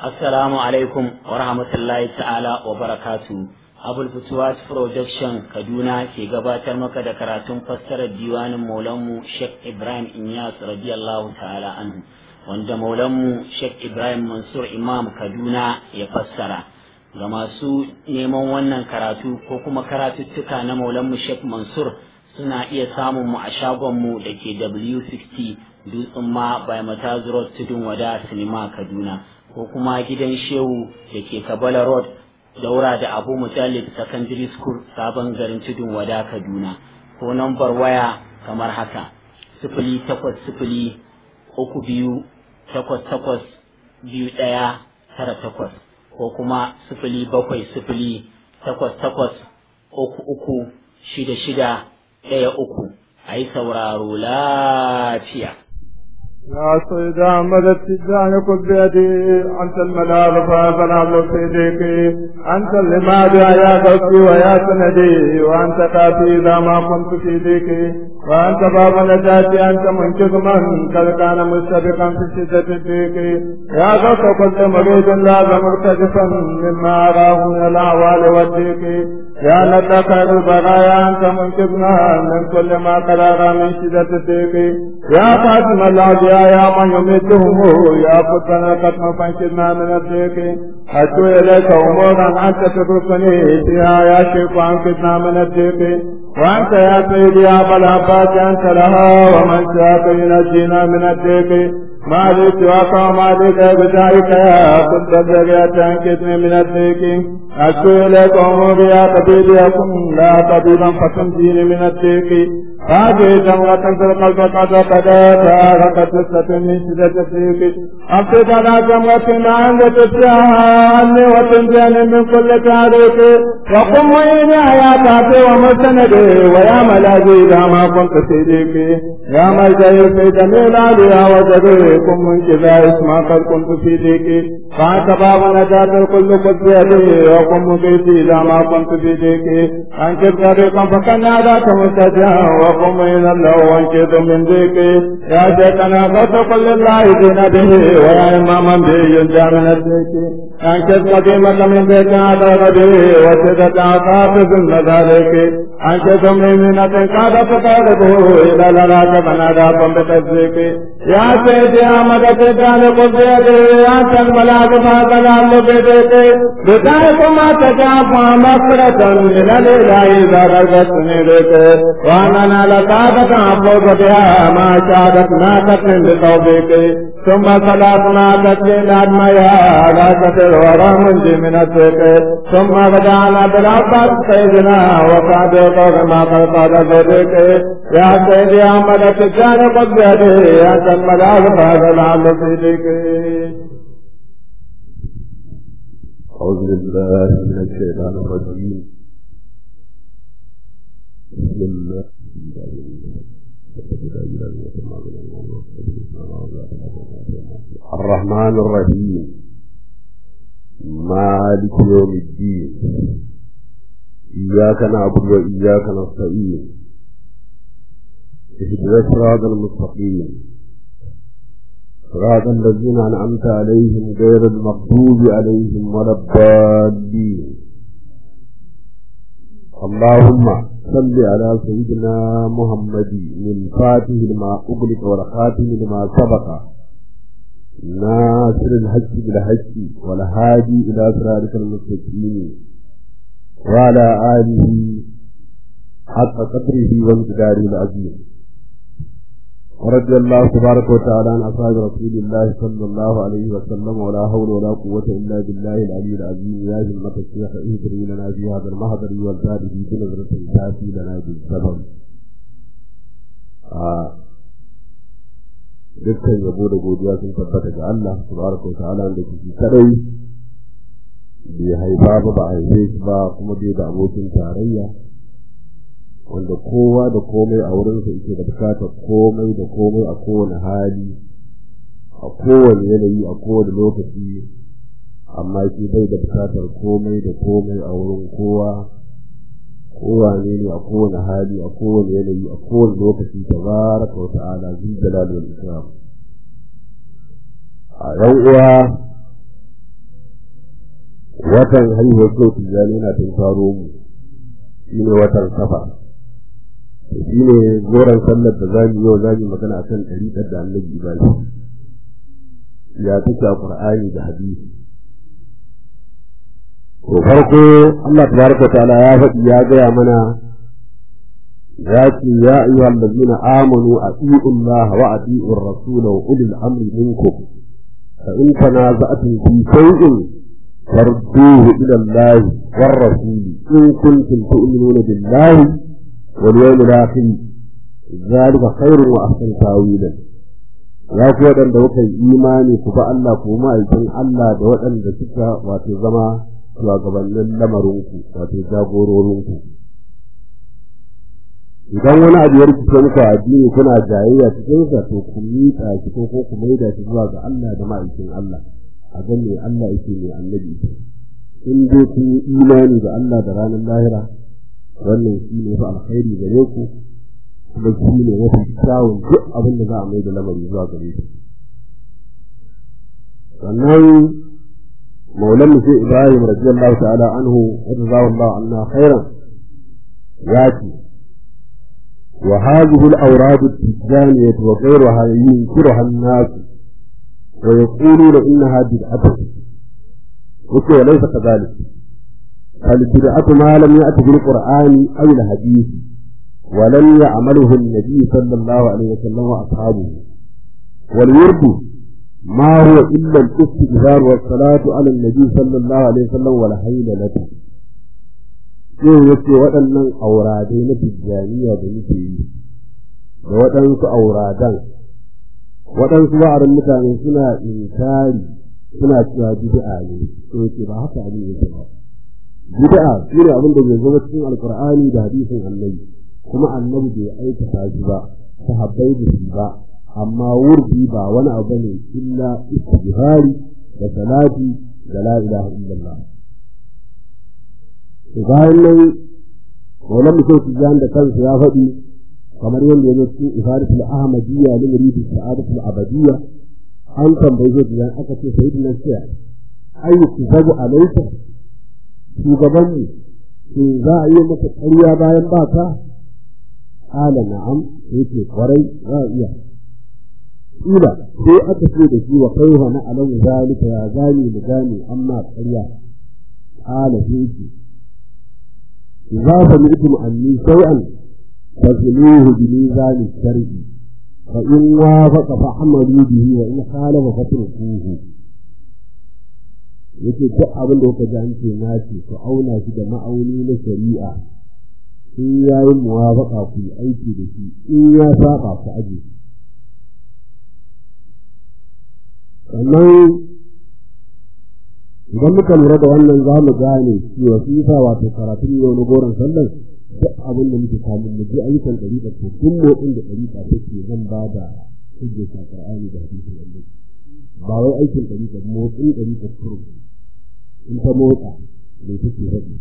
Assalamu alaikum wa rahmatullahi ta'ala wa barakatu. Abul Futuwas Production Kaduna ke gabatar maka da karatun fassarar diwanin Maulanmu Sheikh Ibrahim Inyas radiyallahu ta'ala anhu wanda Maulanmu Sheikh Ibrahim Mansur Imam Kaduna ya fassara. Ga masu neman wannan karatu ko kuma karatuttuka na Maulanmu Sheikh Mansur suna iya samun mu a shagonmu da ke W60 Dutsen ma by Mataz Road Tudun Wada Sinima Kaduna. ko kuma gidan shehu da ke kabala road daura da abu mutallib secondary school sabon garin tudun wada kaduna ko nambar waya kamar haka sifili takwas sifili uku biyu takwas takwas biyu ɗaya tara takwas ko kuma sifili bakwai sifili takwas takwas uku uku shida shida ɗaya uku a yi sauraro lafiya يا سيد أحمد التجان كن بيدي أنت الملاذ فأنا سيدك أنت اللماد يا قلبي ويا سندي وأنت كافي إذا ما كنت في ديك وأنت باب نجاتي أنت منقذ من قد كان مستبقا في شدة الديك يا غوث كل مريض لازم مرتجفا مما أراه من الأعوال والديك يا لك خير البرايا أنت منقذنا من كل ما قرار من شدة الديك يا فاطمة العديا يا من يميتهم يا فتنا قد فانشدنا من الضيق أتو إليك أمورا أنت تتركني فيها يا شيخ وأنقذنا من الضيق وأنت يا سيدي يا أبا العباس أنت لها ومن شاك ينجينا من الضيق ما لي سواك وما لك بجاهك يا كنت الزكاة تنكتني من الضيق أتو إليك أموري يا طبيب يكن لا طبيبا فتنجيني من الضيق هذه جمرة في القلب قد قد تاركت لسة من شدة الضيق أفسد على جمرة عند تسعى وتنجاني من كل تاريخ وقم وإني حياتي ومستندي ويا ملاذي إذا ما كنت سيديك يا ملجئي في جميع العليا وجدي قم من كذا اسما قد كنت في ديك فأنت باب نجاة الكل قد بيدي وقم مقيتي إذا ما كنت في ديك أنكر طريقا فكان ذاك مستجا وقم إلى الله وانكر من ديك يا شيخنا قد كل الله دين به ويا إماما به ينجى من الديك أنكر قديمة من ديك على غده وسدة عطاف ذل ذلك أنكر مؤمنة قد تقربه إلى لراك بنادى بتصديق يا سيدي أحمد تجعل قبيته أنت الملاك فاتلال بديته بداية ما تجعف مغفرة من الإله إذا رزقتني بك وأنا لك تعفوك بها ما شادت ما تكن بتوفيق ثم صلاتنا تسليم أدميا لا تسر ورا منجي من السك ثم غدانا بالعباس سيدنا وصادق ما قد قال ذلك يا سيدي أحمد تجعل قبيته أنت الملاك فاتلال بديك أعوذ بالله من الشيطان الرجيم بسم الله الرحمن الرحيم مالك يوم الدين إياك نعبد وإياك نستعين اهدنا الصراط المستقيم صراط الذين أنعمت عليهم غير المغضوب عليهم ولا الضالين اللهم صل على سيدنا محمد من فاتح لما أغلق والخاتم لما سبق ناصر الحج بالحج والهادي إلى صراطك المستقيم وعلى آله حق قدره وامتداره العظيم ورضي الله تبارك وتعالى عن أصحاب رسول الله صلى الله عليه وسلم ولا حول ولا قوة إلا بالله العلي العظيم يا جمة الشيخ اهدري لنا في هذا المحضر والزاد في بنظرة تأتي لنا بالسبب dukkan yabo da godiya sun tabbata ga Allah tabaraka wa ta'ala da ke kadai bai haifa ba ba haife shi ba kuma bai da abokin tarayya wanda kowa da komai a wurinsa yake da bukatar komai da komai a kowane hali a kowane yanayi a kowane lokaci amma shi bai da bukatar komai da komai a wurin kowa kowane ne a kowane hali a kowane yanayi a kowane lokaci tabaraka wa ta'ala zul jalal wal ikram a yan uwa watan haihuwar kyau tijjani na tun faro mu shi ne watan safa shi ne goron sallar da zamu yau zamu magana akan ɗariƙar da annabi ibrahim ya take a qur'ani da hadisi to farko Allah tabaraka ta'ala ya faɗi ya gaya mana ya ce ya ayyuha allazina amanu atiiu Allah wa atiiu ar-rasul wa ulil amri minkum fa in tanaza'tum fi shay'in farduhu ila Allah war rasul in kuntum tu'minuna billahi wal yawmil akhir zalika khairun wa ahsanu ta'wilan ya ku waɗanda kuka yi imani ku ba Allah ku ma'aikin Allah da waɗanda suka wato zama shugabannin lamarinku wato jagororinku idan wani abu ya rikice muku a addini kuna jayayya cikin sa to ku miƙa shi ko ko ku maida shi zuwa ga Allah da ma'aikin Allah a ga me Allah yake ne annabi in dai kun yi imani da Allah da ranar lahira wannan shi ne fa alkhairi gare ku kuma shi ne mafi kyawun duk abin da za a mai da lamari zuwa gare shi sannan maulan mu sai ibrahim radiyallahu ta'ala anhu jazahu Allah anna khairan yati wa hadhihi al-awrad at-tijaniyah wa ghayruha yunkiruha an-nas wa yaquluna innaha bid'atun wa laysa kadhalik فالبدعة ما لم يأت بالقرآن أو الحديث ولم يعمله النبي صلى الله عليه وسلم وأصحابه والورد ما هو إلا الاستغفار والصلاة على النبي صلى الله عليه وسلم والحيل له sai yace waɗannan auradai na tijjaniya da muke yi da waɗansu auradan waɗansu ba'arin mutane suna inkari suna cewa bid'a ne sai yace ba haka abin yake ba bid'a shine abin da bai zama cikin alqur'ani da hadisin annabi kuma annabi bai aikata shi ba sahabbai da shi ba amma wurdi ba wani abu ne illa istighfari da salati da la ilaha illallah to bayan nan wannan mutum tijan da kansa ya faɗi kamar yadda ya cikin ifadatul ahmadiyya li muridi sa'adatul abadiyya an tambaye shi tijan aka ce sayyidina sai ayyuku zabu alayka shugaban mu shin za a yi maka ƙarya bayan ba ka qala na'am yake kwarai za a iya kila sai aka ce da shi wa kaifa na alam zalika ya gani mu gani amma ƙarya qala sai yake idza sami'tum anni shay'an fazinuhu bi mizan shar'i fa in wafaqa fa amalu bihi wa in khalafa fatrukuhu yake duk abin da kuka ji an ce na ce ku auna shi da ma'auni na shari'a in ya yi muwafaka ku yi aiki da shi in ya saba ku aje sannan idan muka lura da wannan za mu gane cewa su yasa wato karatun yau na goron sallar duk abin da muke kamun mu ji ayyukan ɗariƙa to duk motsin da ɗariƙa take zan ba da hujjar Qur'ani da hadisin Allah ba wai aikin ɗariƙa motsin ɗariƙa kuro in ta motsa da take faɗi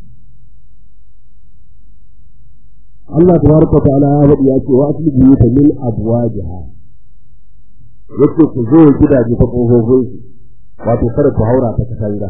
Allah tabaraka ta'ala ya faɗi ya ce wa asli biyuta min abwajiha yace ku zo gidaje ta kofofin su wato kada ku haura ta katanga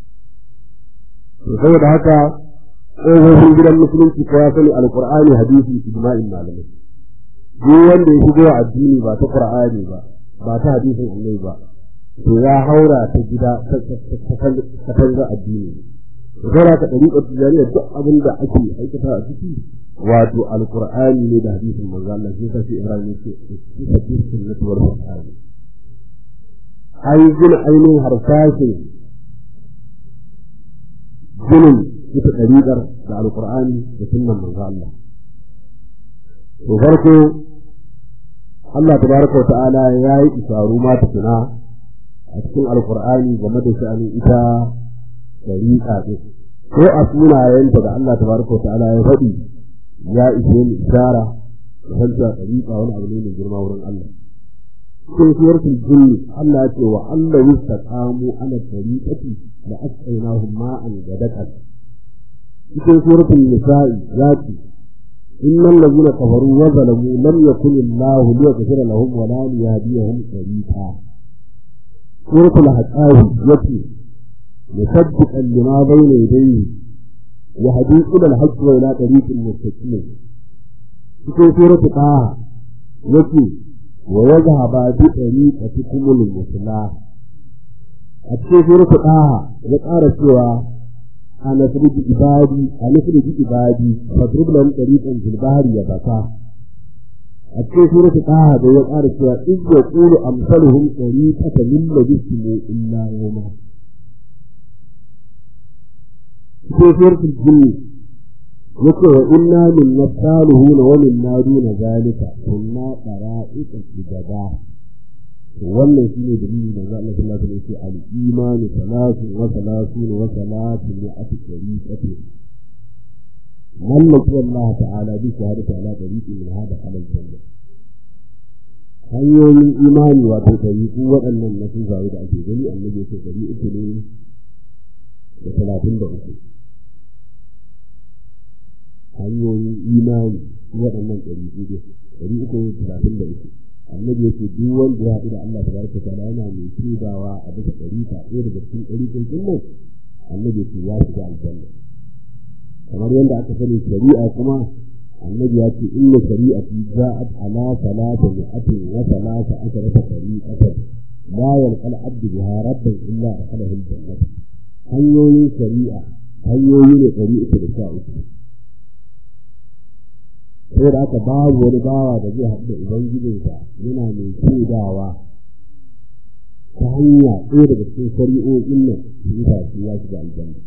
to saboda haka kofofin gidan musulunci ko ya sani alqur'ani hadisi ijma'in malamai duk wanda ya shigo addini ba ta qur'ani ba ba ta hadisin annabi ba to ya haura ta gida ta katanga addini saboda ka dariƙar tijariya duk abin da ake aikata a ciki wato alqur'ani ne da hadisin manzo Allah sai kace Ibrahim yake cikin sunnati wal qur'ani ai gina ainihin harsashin ginin ita ɗariƙar da alqur'ani da sunnan manzo Allah to farko Allah tabaraka wa ta'ala ya yi isaru ma tukuna a cikin alqur'ani game da sha'anin ita ɗariƙa ɗin ko a sunayenta da Allah tabaraka wa ta'ala ya faɗi ya ishe ni ishara da hanta ɗariƙa wani abu ne mai girma wurin Allah. Cikin suratul jinni Allah ce wa Allah yastaqamu ala tariqati la asqaynahum ma'an gadaqan. Cikin suratul nisa'i ya ce innal ladina kafaru wa zalamu lam yakun Allah liyaghfira lahum wa la liyahdiyahum tariqa. Suratul haqawi yace مصدقا لما بين يديه يهدي إلى الحق وإلى طريق المستقيم في سورة طه يقول ويذهب بطريقتكم المثلى a cikin suratu ɗaha ya ƙara cewa a nasirji ibadi a nasirji ibadi fadrib lahum tariqan fil bahri ya baka a cikin suratu ɗaha da ya ƙara cewa in yaqulu amsaluhum tariqatan min labismu illa yawma cikin suratu jinni yake wa inna min nasaluhuna wa min naduna zalika kunna qara'iqa sujada wannan shi ne dalilin da Allah sallallahu alaihi wasallam ya al-imanu salatu wa salatu wa salatu ne a cikin kace mallaki Allah ta'ala bi shahadati ala tariqi min hada halal janna hanyoyin imani wato tariqu waɗannan na sun zaru da ake gani annabi ya ce dari uku ne da talatin da uku hanyoyin imani waɗannan tariqu ne dari uku da talatin da uku annabi yake duk wanda ya haɗu da Allah tabaraka ta'ala yana mai tubawa a bisa ɗarika ɗaya daga cikin ɗarikan nan annabi yake ya shiga aljanna kamar yadda aka sani shari'a kuma annabi ya ce inna shari'ati ja'at ala salata mi'atin wa salata asharata shari'atan la yalqal abdu biha rabban illa akhalahu aljannah hanyoyin shari'a hanyoyi ne ɗari uku da sha uku sai da aka babu wani bawa da zai haɗu da ubangijinsa yana mai shaidawa ta hanya ɗaya daga cikin shari'o'in nan su yi tafi ya shiga aljanna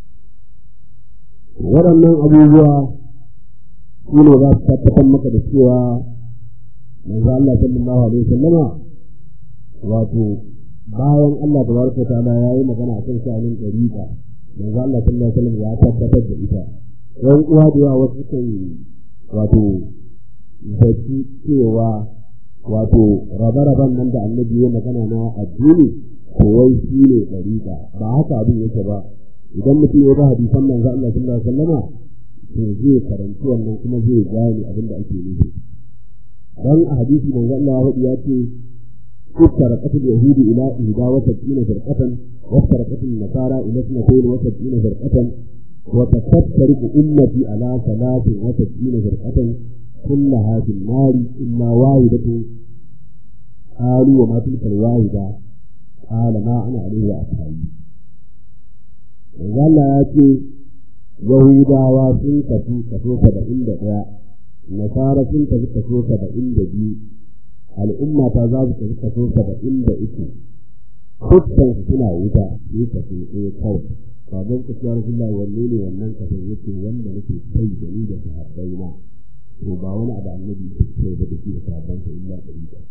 waɗannan abubuwa su ne za su tabbatar maka da cewa manzo Allah sallallahu alaihi wasallama wato bayan Allah tabaraka ta'ala ya yi magana akan sha'anin ɗariƙa manzo Allah sallallahu alaihi wasallam ya tabbatar da ita ɗan uwa da yawa wasu kan wato zaci cewa wato rabe-raben nan da annabi ya magana na addini ko wai shi ne ɗariƙa ba haka abin yake ba idan mutum ya ga hadisan manzo Allah sallallahu alaihi wasallama to zai karanci wannan kuma zai gane abin da ake nufi dan a hadisi manzo Allah ya ce افترقت اليهود إلى إحدى وسبعين فرقة وافترقت النصارى إلى اثنتين وسبعين فرقة وتفترق أمتي على ثلاث وسبعين فرقة كلها في النار إلا واحدة قالوا وما تلك الواحدة قال ما أنا عليه وأصحابي Allah ya ce Yahudawa sun tafi kaso saba'in da ɗaya, Nasara sun tafi kaso saba'in da biyu, al'umma ta za su tafi kaso saba'in da uku, dukkan su suna wuta su kaso ɗaya kawai. Sabon kasuwar Allah wanne ne wannan kaso yake wanda nake kai da ni da sahabbai na. To ba wani abu annabi ke kai da shi da sahabban sa illa ɗari da.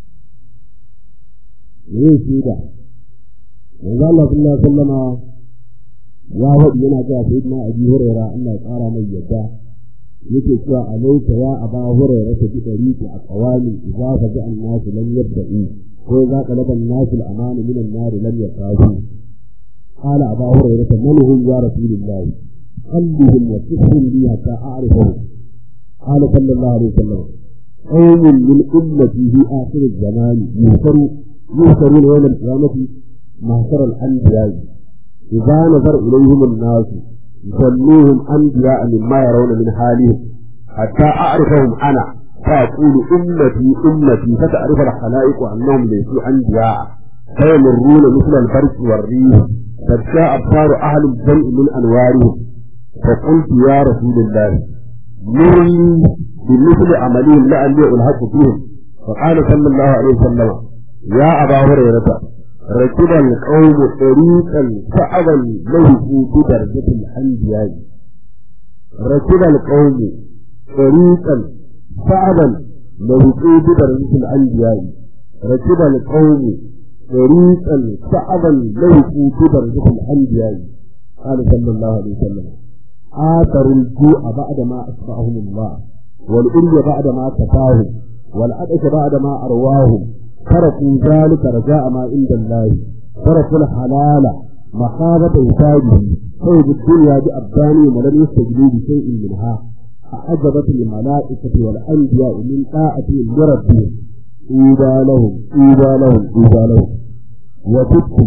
Me shi da? Manzo Allah sallallahu alaihi wasallama ya faɗi yana cewa sai na abi hurera Allah ya ƙara mai yadda yake cewa alaika ya aba hurera ta bi ɗariƙi a ƙawami za ka ji annasu lam yabda'u ko za ka laban nasu al'amanu min an-nar lam yaqasu قال أبا هريرة من هم يا رسول الله قلبهم وصفهم لي حتى أعرفهم قال صلى الله عليه وسلم قوم من أمتي في آخر الزمان يهترون يهترون يوم القيامة محشر الأنبياء إذا نظر إليهم الناس يسموهم أنبياء مما يرون من حالهم حتى أعرفهم أنا فأقول أمتي أمتي فتعرف الخلائق أنهم ليسوا أنبياء فيمرون مثل البرق والريح تبكى أبصار أهل الجمع من أنوارهم فقلت يا رسول الله مرني بمثل عملهم لعلي ألحق فيهم فقال صلى الله عليه وسلم يا أبا هريرة ركب القوم طريقا صعبا ليسوا بدرجة الأنبياء ركب القوم طريقا صعبا ليسوا بدرجة الأنبياء ركب القوم طريقا صعبا ليسوا بدرجة الأنبياء قال صلى الله عليه وسلم آثروا الجوع بعد ما أصفعهم الله والأمي بعد ما كفاهم والعطش بعد ما أرواهم تركوا ذلك رجاء ما عند الله تركوا الحلال مخافة إنتاجه طيب الدنيا بأبدانهم ولم يستجلوا بشيء منها أعجبت الملائكة والأنبياء من طاعتهم لربهم إيدا لهم إيدا لهم إيدا لهم وتبت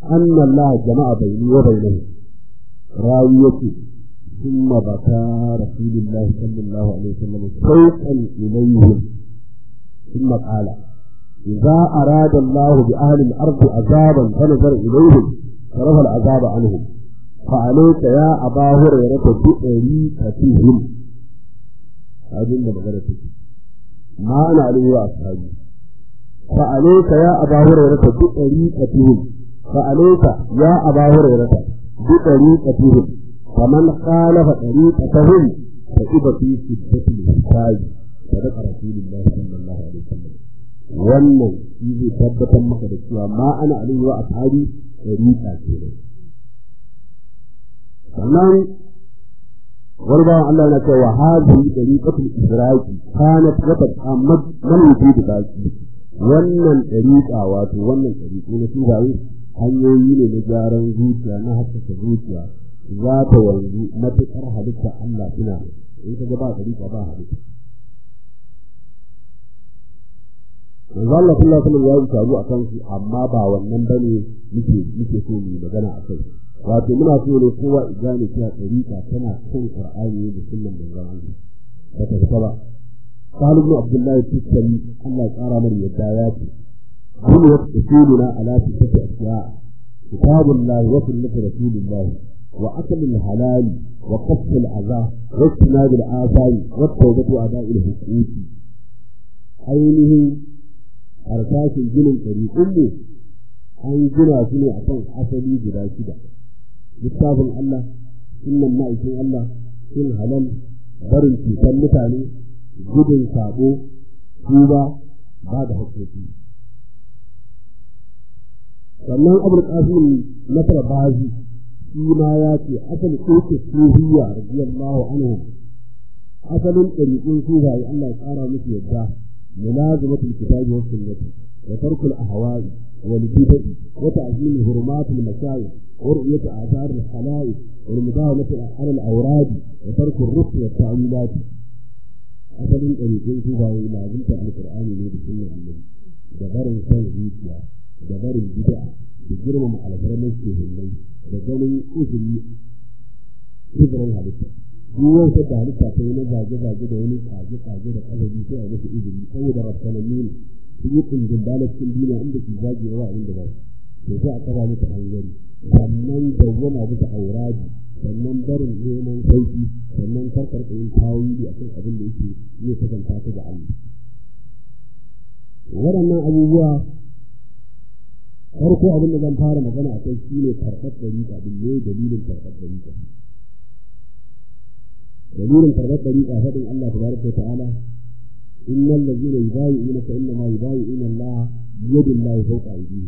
anna Allah jama'a bayni wa bainahu rawi yake ثم بكى رسول الله صلى الله عليه وسلم شوقا إليهم ثم قال إذا أراد الله بأهل الأرض عذابا فنظر إليهم صرف العذاب عنهم فعليك يا أبا هريرة بأريكتهم هذه المغرة ما أنا عليه وأصحابي فعليك يا أبا هريرة بأريكتهم فعليك يا أبا هريرة بأريكتهم فمن خالف طريقتهم فإذا في شدة الحساب صدق رسول الله صلى الله عليه وسلم wannan shi zai tabbatar maka da cewa ma ana alaihi wa ashabi tariqa ce ne sannan wani bawan Allah yana cewa hadhihi tariqatul israqi kanat rabat amma man yujid baki wannan tariqa wato wannan tariqo na tubaye hanyoyi ne na gyaran zuciya na haskaka zuciya za ta wanzu matuƙar halitta Allah suna in ka ga ba tariqa ba halitta manzo Allah sallallahu alaihi wasallam ya yi taro akan su amma ba wannan bane muke muke so mu magana akai wato muna so ne kowa igane cewa tariqa tana kan Qur'ani da sunnan manzon Allah ba ta fita ba Salim ibn Abdullah Tukari Allah ya tsara mana yadda ya ce kullu wasuluna ala sifati asya kitabullah wa sunnati rasulillah wa akal halal wa qasf al-adha wa istinad al-athari wa tawbatu ada'il huquqi ainihin harsashin ginin ɗariƙunmu an gina su ne a kan asali guda shida littafin Allah sunan ma'aikin Allah sun halal barin cutar mutane gudun sabo tuba ba da haƙƙoƙi sannan abul qasim nasar bazi shi ma ya ce asali ɗauke suhiyya radiyallahu anhu asalin ɗariƙun suhaye Allah ya ƙara musu yadda ملازمة الكتاب والسنة وترك الأهواء والبدع وتعظيم حرمات المشايخ ورؤية آثار الخلائق والمداومة على الأوراد وترك الرفض والتعويلات أصل الطريقين كوبا لازمت على القرآن من السنة النبي دبر كان زيتيا دبر البدع بجرم على فرمان الشيخين دبر إذن إذن هذا duk wata da halitta ta yi na zage-zage da wani kage-kage da ƙasabi sai a masa izini saboda rafsanannu ne sun yi kundin cikin duniya inda ke zage wa inda ba to sai a kafa mata hangari sannan dawwama bisa auradi sannan barin neman sauki sannan karkar yin tawili akan abin da yake zai kasanta ta ga Allah waɗannan abubuwa farko abin da zan fara magana a kai shi ne karɓar ɗariƙa ɗin ne dalilin karɓar ɗariƙa دليل فرغت طريقة فضل الله تبارك وتعالى إن الذين يبايعونك إنما يبايعون الله بيد الله فوق أيديهم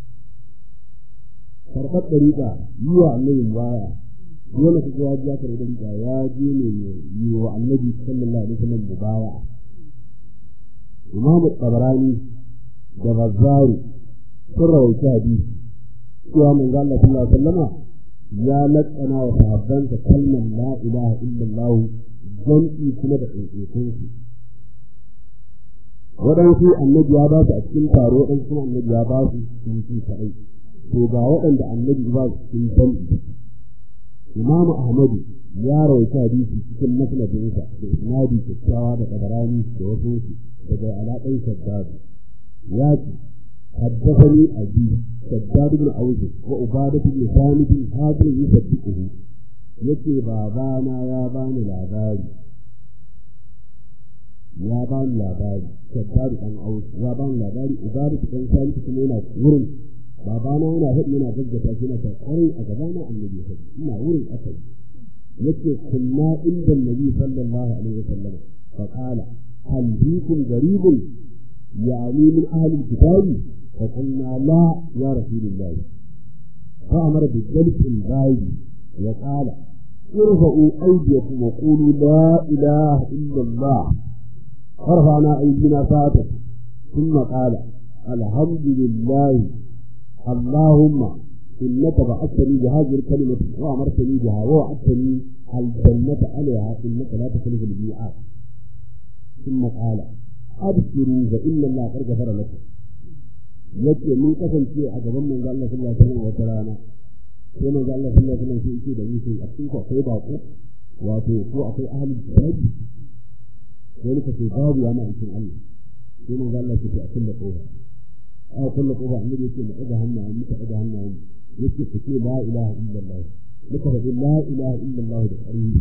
فرغت طريقة يوى النبي مبايع يوم تقوى جاء طريقة يا دين يوى النبي صلى الله عليه وسلم مبايع إمام الطبراني جغزاري سر وشادي يوى من قال الله صلى الله عليه وسلم ya latsana wa sahabbansa kalmar la ilaha illallah jam'i kuma da ɗaiɗaikun su waɗansu annabi ya ba su a cikin taro waɗansu kuma annabi ya ba su sun ci kaɗai to ga waɗanda annabi ba su cikin jam'i imam ahmadu ya rawaita hadisi cikin masnadinsa da isnadi kyakkyawa da kadarani da wasu su daga alaƙan shaddadu ya ce حدثني أبي شداد بن أوس وعبادة بن ثابت هذا يصدقه يكي بابانا يا بان العبادي يا بان العبادي شداد بن أوس يا بان العبادي عبادة بن ثابت كما ورم babana yana faɗi yana gaggata shi na kwarai a gabana annabi ya faɗi ina wurin asali yace kunna inda nabi sallallahu alaihi wasallam fa qala hal bikum garibun يعني من أهل الكتاب فقلنا لا يا رسول الله فأمر بالجلس البايد وقال ارفعوا أيديكم وقولوا لا إله إلا الله فرفعنا أيدينا فاتت ثم قال الحمد لله اللهم إنك بعثتني بهذه الكلمة وأمرتني بها ووعدتني الجنة عليها إنك لا تخلف الميعاد ثم قال أبشروا فإن الله قد غفر لكم yace mun kasance a gaban manzo Allah sallallahu alaihi wasallam wata rana sai manzo Allah sallallahu alaihi wasallam sai yake da mutum a cikin akwai bako wato ko akwai ahli kitabi wani ka ce babu ya ma aikin Allah sai manzo Allah ya ce a kulle kofa a kulle kofa annabi yake mu ɗaga hannaye muka ɗaga hannaye yake ku ce la ilaha illallah muka faɗi la ilaha illallah da ƙarfi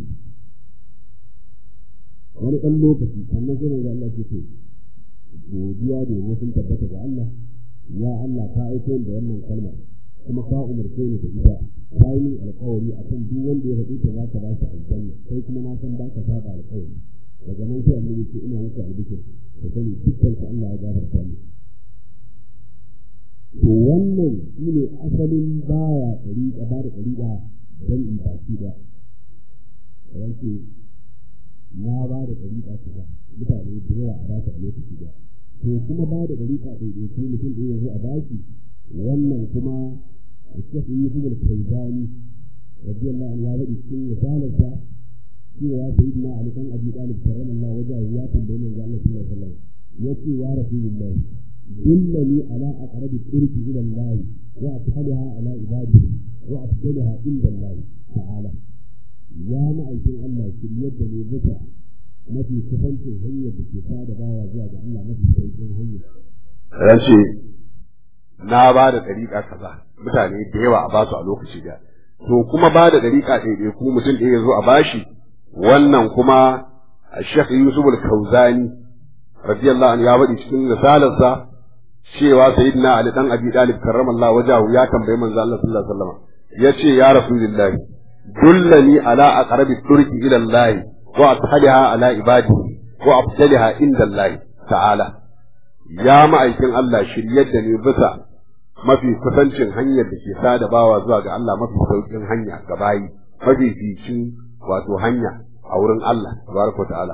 wani ɗan lokaci sannan sai manzo Allah ya ce godiya da yabo sun tabbata ga Allah ya Allah ka aiko da wannan kalmar kuma ka umarce ni da ita ka yi min alƙawari akan duk wanda ya faɗi ta za ka ba shi aljanna kai kuma na san ba ka saba alƙawari daga nan sai annabi ce ina maka albishir da sani dukkan ka Allah ya gafarta ni to wannan shine asalin baya ɗari ba da ɗari ba don in baki da yanke na ba da ɗari ba ta mutane da yawa a ba ta a lokaci da to kuma ba da ɗari ba ɗaiɗai ko mutum ɗaya yanzu a baki wannan kuma Sheikh Yusuf al-Kaizani radiyallahu anhu ya faɗi cikin risalarsa cewa sayyidina Ali kan Abi Talib sallallahu alaihi wasallam ya tambaye manzo Allah sallallahu alaihi wasallam yace ya rasulullah dillani ala aqrabi turki ila Allah wa ashabaha ala ibadihi wa afdalaha inda Allah ta'ala ya ma'aikin Allah kin yadda ne bisa mafi kusancin hanyar da ke sada bawa zuwa ga Allah mafi sauƙin hanyar race na ba da dariƙa kaza mutane da yawa a basu a lokaci da to kuma ba da dariƙa ɗaiɗai kuma mutum ɗaya ya zo a bashi wannan kuma Sheikh Yusuf al-Kauzani radiyallahu anhu ya faɗi cikin risalarsa cewa sayyidina Ali dan Abi Talib karramallahu wajahu ya tambayi manzo Allah sallallahu alaihi wasallam yace ya rasulullahi dullani ala aqrabi turki ila Allah wa ashaliha ala ibadihi wa afdaliha inda Allah ta'ala ya ma'aikin Allah shiryar da ni bisa mafi kusancin hanyar da ke sada bawa zuwa ga Allah mafi sauƙin hanya ga bayi mafi ficin wato hanya a wurin Allah tabaraka ta'ala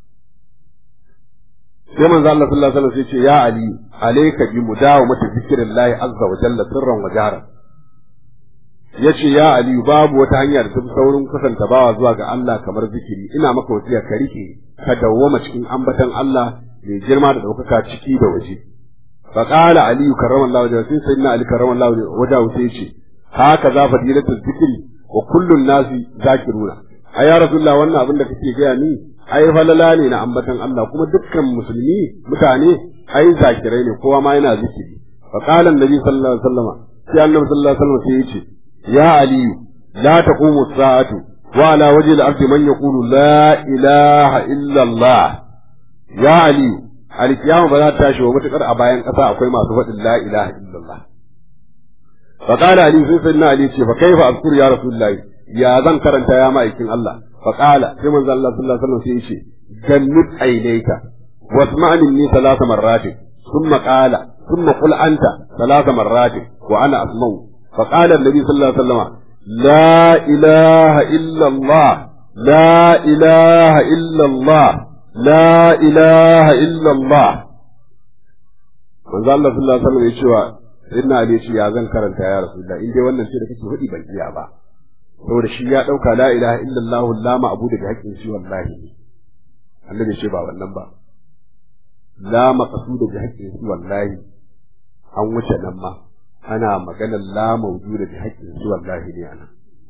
sai manzo Allah sallallahu alaihi wasallam sai ce ya ali alayka bi mudawamati zikrillahi azza wa jalla sirran wa jahran yace ya ali babu wata hanya da tafi saurin kusanta bawa zuwa ga Allah kamar zikiri ina maka wasiya ka rike ka dawwama cikin ambatan Allah mai girma da daukaka ciki da waje fa qala ali karramallahu wajhahu sai sayyidina ali karramallahu wajhahu sai ce haka za fadilatul zikri wa kullun nasi zakiruna ai ya rasulullah wannan abin da kake gaya ni ai falala ne na ambatan Allah kuma dukkan musulmi mutane ai zakirai ne kowa ma yana zikiri fa qala annabi sallallahu alaihi wasallam sai annabi sallallahu alaihi wasallam sai yace ya ali la taqumu as-sa'atu wa ala wajhi al-ardi man yaqulu la ilaha illa Allah ya ali al-qiyama ba za ta tashi wa mutakar a bayan kasa akwai masu faɗin la ilaha illa Allah fa qala ali sai sayyidina ali ce fa kaifa azkuru ya rasulullahi ya zan karanta ya ma'aikin Allah فقال في من الله صلى الله عليه وسلم سيشي جنب عينيك واسمع مني ثلاث مرات ثم قال ثم قل أنت ثلاث مرات وأنا أسمع فقال النبي صلى الله عليه وسلم لا إله إلا الله لا إله إلا الله لا إله إلا الله من الله صلى الله عليه وسلم يشوى إن علي يا زن كرنت يا رسول الله إن دي wannan shi da kake hudi ban iya ba saboda shi ya ɗauka la ilaha illallah la ma'budu bi haqqin shi wallahi annabi ce ba wannan ba la maqsudu bi haqqin shi wallahi an wuce nan ma ana maganar la mawjuda bi haqqin shi wallahi ne anan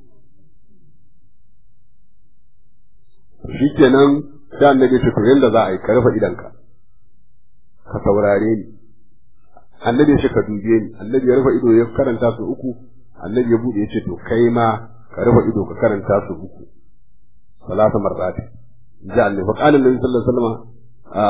shikenan da annabi ce to yanda za a yi ka rufe idanka ka saurare ni annabi shi ka dube ni annabi ya rufe ido ya karanta su uku annabi ya bude ya ce to kai ma ka rufe ido ka karanta su uku salasa marrati ji annabi fa qala annabi sallallahu alaihi wasallam a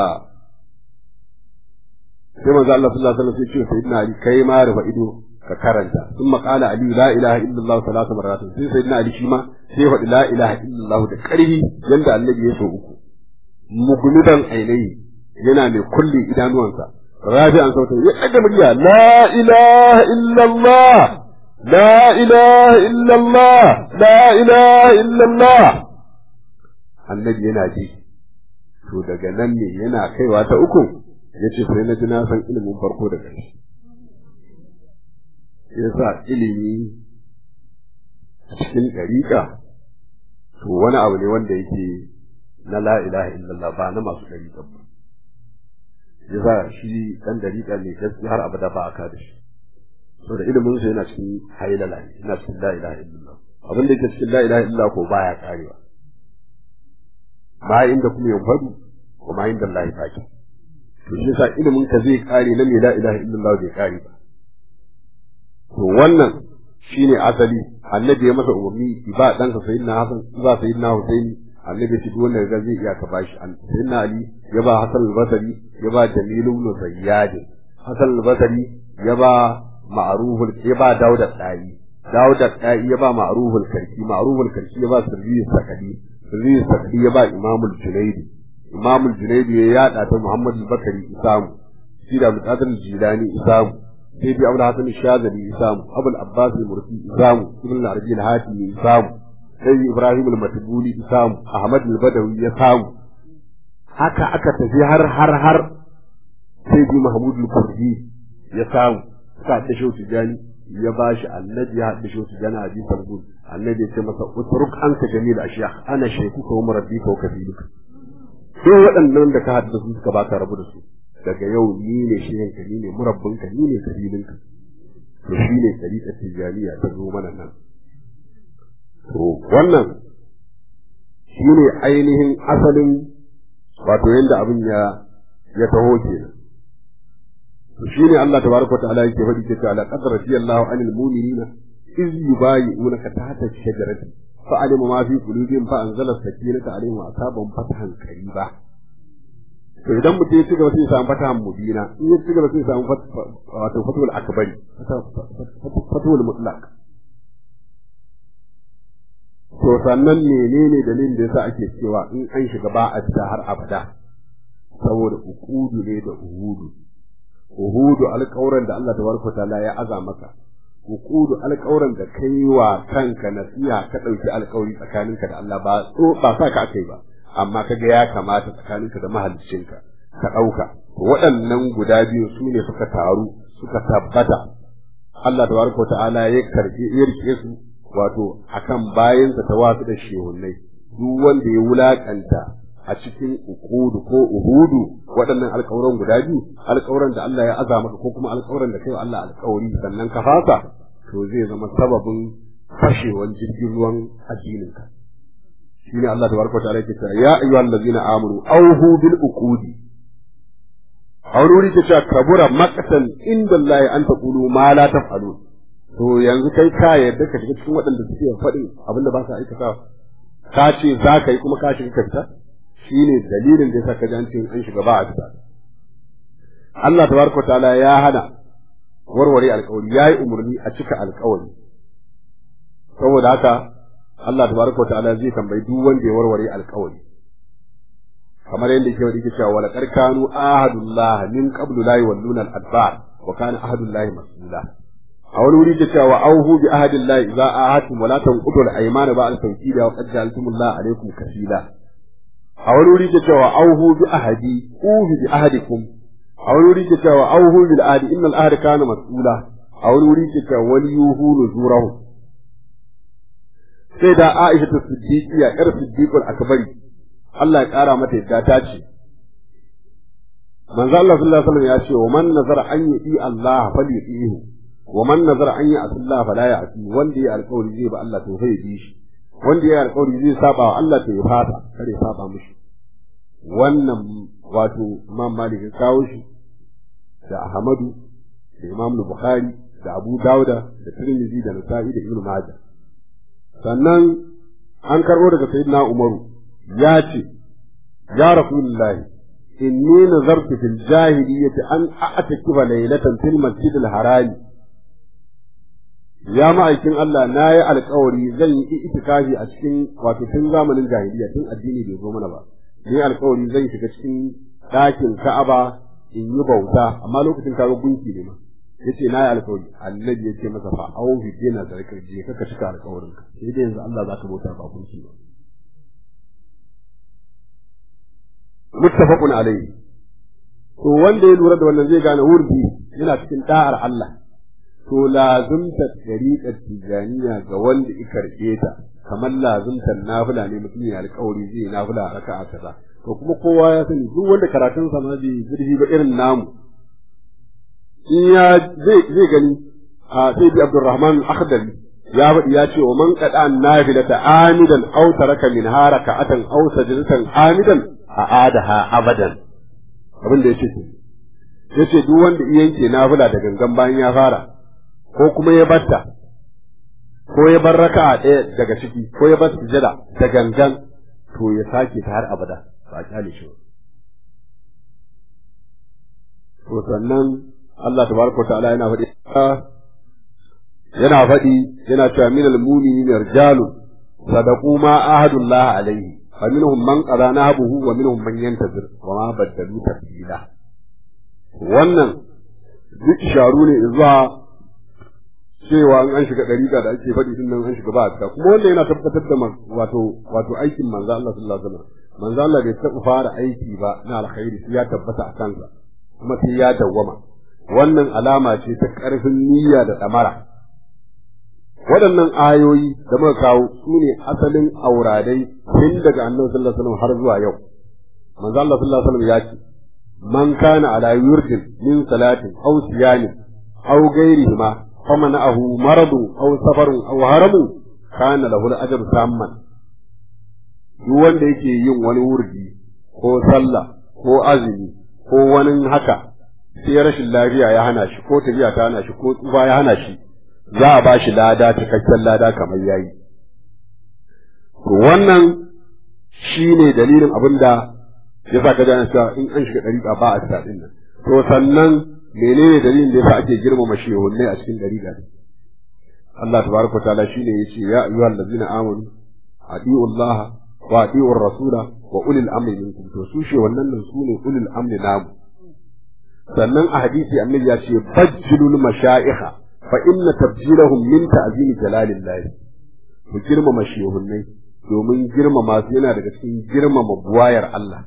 sai manzo Allah sallallahu alaihi wasallam sai ce sayyidina ali kai ma rufe ido ka karanta sun qala ali la ilaha illallah salasa marrati sai sayyidina ali shi ma sai faɗi la ilaha illallah da ƙarfi yanda annabi ya so uku mugnudan ainihi yana mai kulle idanuwansa rafi'an sautin ya ɗaga murya la ilaha illallah لا إله إلا الله لا إله إلا الله annabi yana ji to daga nan ne yana kaiwa ta uku ya ce sai na ji na san ilimin farko da ƙarshe ya sa ilimi cikin ɗariƙa to wani abu ne wanda yake na la ilaha illallah ba na masu ɗariƙa ba ya sa shi dan dariƙa ne gaskiya har abada ba a ka da shi saboda ilimin sa yana cikin hailala ne yana cikin la ilaha illallah abin da yake cikin la ilaha illallah ko baya karewa ma inda kuma yan fadu ko ma inda Allah baki to shi yasa ilimin ka zai kare na mai la ilaha illallah bai kare ba to wannan shine asali annabi ya masa umarni ba ɗansa sayyidina hasan ba sayyidina husaini annabi ya ce duk wanda ga zai iya ka bashi sayyidina ali ya ba hasan al-basri ya ba jamil ibn zayyad hasan al-basri ya ba ma'ruful ya ba daud al-dai daud al-dai ya ba ma'ruful karki ma'ruful karki ya ba sirri sakadi sirri sakadi ya ba imamul junaidi imamul junaidi ya yada ta muhammad al-bakari isamu shi da mutadir jilani isamu sai bi abul hasan shazali isamu abul abbas al-mursi isamu ibn al-arabi al-hatimi isamu sai ibrahim al-matbuli isamu ahmad al-badawi ya samu haka aka tafi har har har sai bi mahmud al-kurdi ya samu suka ta shi tijani ya bashi annabi ya haɗa shi tijani a bisan gud annabi ya ce masa utruk anka jamil ashiyah ana shaykhuka wa murabbika wa kafiluka sai waɗannan da ka haɗa su suka baka rabu da su daga yau ni ne shehinka ni ne murabbinka ni ne kabilinka to shi ne tariƙar tijaniya ta zo mana nan to wannan shi ne ainihin asalin wato yadda abin ya ya taho kenan to shi ne Allah tabaraka ta'ala yake faɗi ce ta laqad radiyallahu anil mu'minina iz yubayi'unaka tahta shajarati fa'alima ma fi qulubihim fa anzala sakinata alaihim wa asaban fatahan qariba to idan mutum ya ci gaba sai ya samu fatahan mubina in ya ci gaba sai ya samu wato fatul akbari fatul mutlaq to sannan menene dalilin da yasa ake cewa in an shiga ba a fita har abada saboda ukudu ne da uhudu uhudu alƙawuran da Allah tabaraka ta'ala ya aza maka ukudu alƙawuran da kai wa kanka nasiha ka ɗauki alƙawari tsakaninka da Allah ba ba sa ka akai ba amma kaga ya kamata tsakaninka da mahaliccinka ka ɗauka waɗannan guda biyu su ne suka taru suka tabbata Allah tabaraka wa ta'ala ya karɓi ya rike su wato akan bayansa ta wasu da shehunnai duk wanda ya wulakanta a cikin ukudu ko uhudu waɗannan alƙawuran guda biyu alƙawuran da Allah ya aza maka ko kuma alƙawuran da kai wa Allah alƙawari sannan ka fasa to zai zama sababin fashewan jirgin ruwan addininka shine Allah tabaraka ta'ala yake cewa ya ayyuhal ladzina amanu awhu bil uqudi aururi ta cewa kabura maqtan inda Allah an taqulu ma la taf'alun to yanzu kai ka yarda ka shiga cikin waɗanda suke faɗin abinda ba sa aikata ka ce za ka yi kuma ka shiga ka fita shine dalilin da yasa ka ji an ce an shiga ba a fita Allah tabaraka ta'ala ya hana warware alƙawari yayi umarni a cika alƙawari saboda haka Allah tabaraka wa ta'ala zai tambayi duk wanda ya warware alƙawari kamar yadda yake wadi cewa wala karkanu ahadullah min qablu la yawalluna al-adbar wa kana ahadullah mas'ula a wani wuri ke cewa auhu bi ahadillah idza ahadtum wa la tanqudu al-aymana ba'da tawkida wa qad ja'altumullah alaykum kafila a wani wuri ke cewa auhu bi ahadi uhu bi ahadikum a wani wuri ke cewa auhu bil ahdi innal ahda kana mas'ula a wani wuri ke cewa wal yuhu nuzurahu sai da Aisha ta Siddiqiya ƴar Siddiqul Akbari Allah ya ƙara mata yadda ta ce Manzo Allah sallallahu alaihi wasallam ya ce wa man nazara an yi Allah falyutihi wa man nazara an yi Allah fala ya'ti wanda ya alƙawari zai ba Allah to sai bi shi wanda ya alƙawari zai saba wa Allah to ya fata kare ya saba mishi wannan wato Imam Malik ya kawo shi da Ahmadu da Imam Bukhari da Abu Dawuda da Tirmidhi da Nasa'i da Ibn Majah sannan an karɓo daga sayyidina umaru ya ce ya rasulullahi inni nazartu fil jahiliyyati an a'takifa laylatan fil masjidil harami ya ma'aikin Allah na yi alkawari zan yi itikafi a cikin wato tun zamanin jahiliya tun addini bai zo mana ba ni alkawari zan shiga cikin ɗakin Ka'aba in yi bauta amma lokacin kaga gunki ne ma yace na yi alkawari annabi yace masa fa au fi dina zarkar je ka cika alkawarin ka sai dai yanzu Allah zaka bauta ba gunki ba muttafaqun alayhi to wanda ya lura da wannan zai gane wurdi yana cikin da'ar Allah to lazumta tariqat tijaniya ga wanda ya karɓe ta kamar lazumtar nafila ne mutum ya alƙawari zai nafila raka'a kaza to kuma kowa ya sani duk wanda karatun sa ma bai zurfi ba irin namu in ya zai zai gani a sai bi Abdurrahman Akhdari ya faɗi ya ce wa man qada nafilata amidan aw taraka min harakatan aw sajdatan amidan a'adaha abadan abin da yace yace duk wanda yanke nafila da gangan bayan ya fara ko kuma ya batta ko ya bar raka'a ɗaya daga ciki ko ya bar sujada da gangan to ya sake ta har abada ba kyale shi to sannan Allah tabaraka wa ta'ala yana faɗi yana faɗi yana cewa min al-mu'minina rijalun sadaqu ma ahadullah alayhi fa minhum man qada nahbuhu wa minhum man yantazir wa ma badalu tabdila wannan duk isharu ne zuwa cewa an shiga dariƙa da ake faɗi din nan an shiga ba a cika kuma wannan yana tabbatar da wato wato aikin manzo Allah sallallahu alaihi wasallam manzo Allah bai taɓa fara aiki ba na alkhairi sai ya tabbata a kansa kuma sai ya dawwama wannan alama ce ta ƙarfin niyya da ɗamara waɗannan ayoyi da muka kawo su ne asalin auradai tun daga annabi sallallahu alaihi wasallam har zuwa yau manzo Allah sallallahu alaihi wasallam ya ce man kana ala yurdin min salatin aw siyamin aw ghairihima famana'ahu maradun aw safarun aw haramun kana lahu al-ajr samman duk wanda yake yin wani wurdi ko sallah ko azumi ko wani haka sai rashin lafiya ya hana shi ko tafiya ta hana shi ko tsufa ya hana shi za a ba shi lada cikakken lada kamar yayi to wannan shine dalilin abin da ya sa ka ji cewa in an shiga dariƙa ba a sa din nan to sannan menene dalilin da yasa ake girmama shehunnai a cikin dariƙa Allah tabaraka ta'ala shine yace ya ayyuhal ladzina amanu adi'u Allah wa adi'u rasula wa ulil amri minkum to su shehunnan nan su ne ulil amri namu sannan a hadisi annabi ya ce bajjilul mashayikha fa inna tabjilahum min ta'zimi jalalillah ku girmama shehunnai domin girmama su yana daga cikin girmama buwayar Allah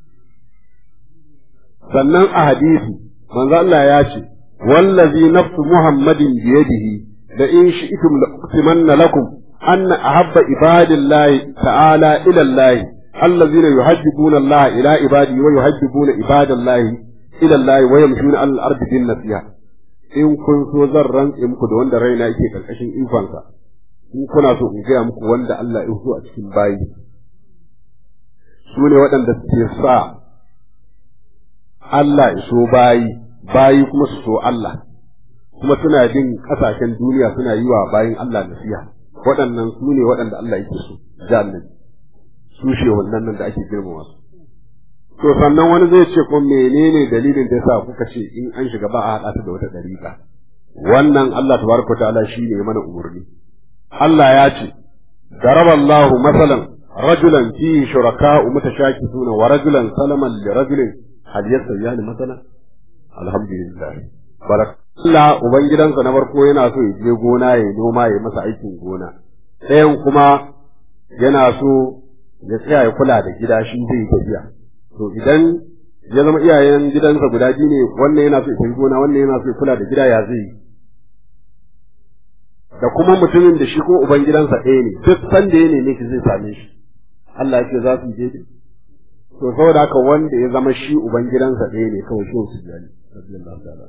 sannan a hadisi manzo Allah ya ce wallazi nafsu muhammadin biyadihi da in shi'tum la uqtimanna lakum anna ahabba ibadillahi ta'ala ila Allah allazina yuhabbuna Allah ila ibadi wa yuhabbuna ibadallahi ila Allah wa yamshuna al ardi bin nasiha in kun so zan rantse muku da wanda raina yake karkashin ikonsa in kuna so in gaya muku wanda Allah ya so a cikin bayi su ne waɗanda suke sa Allah ya so bayi bayi kuma su so Allah kuma suna bin ƙasashen duniya suna yi wa bayin Allah nasiha waɗannan su ne waɗanda Allah yake so jami'in su ce wannan nan da ake girmama su to sannan wani zai ce ko menene dalilin da yasa kuka ce in an shiga ba a haɗa su da wata dariƙa wannan Allah tabaraka ta'ala shi ne mana umarni Allah ya ce daraballahu masalan rajulan fihi shuraka'u mutashakisuna wa rajulan salaman li rajulin hal yastawiyani masalan alhamdulillah barak Allah ubangidansa na farko yana so ya je gona ya noma ya masa aikin gona ɗayan kuma yana so ya tsaya ya kula da gida shi zai tafiya to idan ya zama iyayen gidansa guda biyu ne wannan yana so ya tafi gona wannan yana so ya kula da gida ya zai yi da kuma mutumin da shi ko uban gidansa ɗaya ne duk sanda ya neme shi zai same shi Allah ya ce za su je to saboda haka wanda ya zama shi uban gidansa ɗaya ne kawai shi su jani radiyallahu ta'ala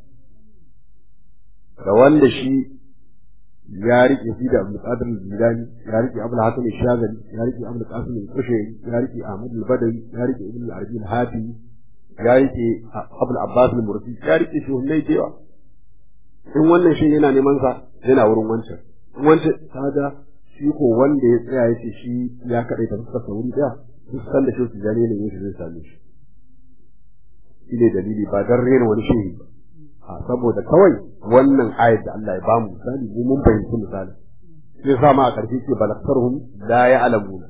da wanda shi ya rike shi da Abdul Qadir al-Jilani ya rike Abdul Hasan al-Shazali ya rike Abdul Qasim al-Kushairi ya rike Ahmad al-Badawi ya rike Ibn al-Arabi al-Hati ya rike Abdul Abbas al-Mursi ya rike shi hunnai da yawa in wannan shi yana neman sa yana wurin wancan in wancan kaga shi ko wanda ya tsaya yace shi ya kadai ta fuskar wuri daya duk sanda shi su jane ne shi zai same shi shi ne dalili ba dan rena wani shehi ba a saboda kawai wannan ayat da Allah ya bamu misali mu mun fahimci misali sai sa ma a ƙarshe ce balaktarhum la ya'lamuna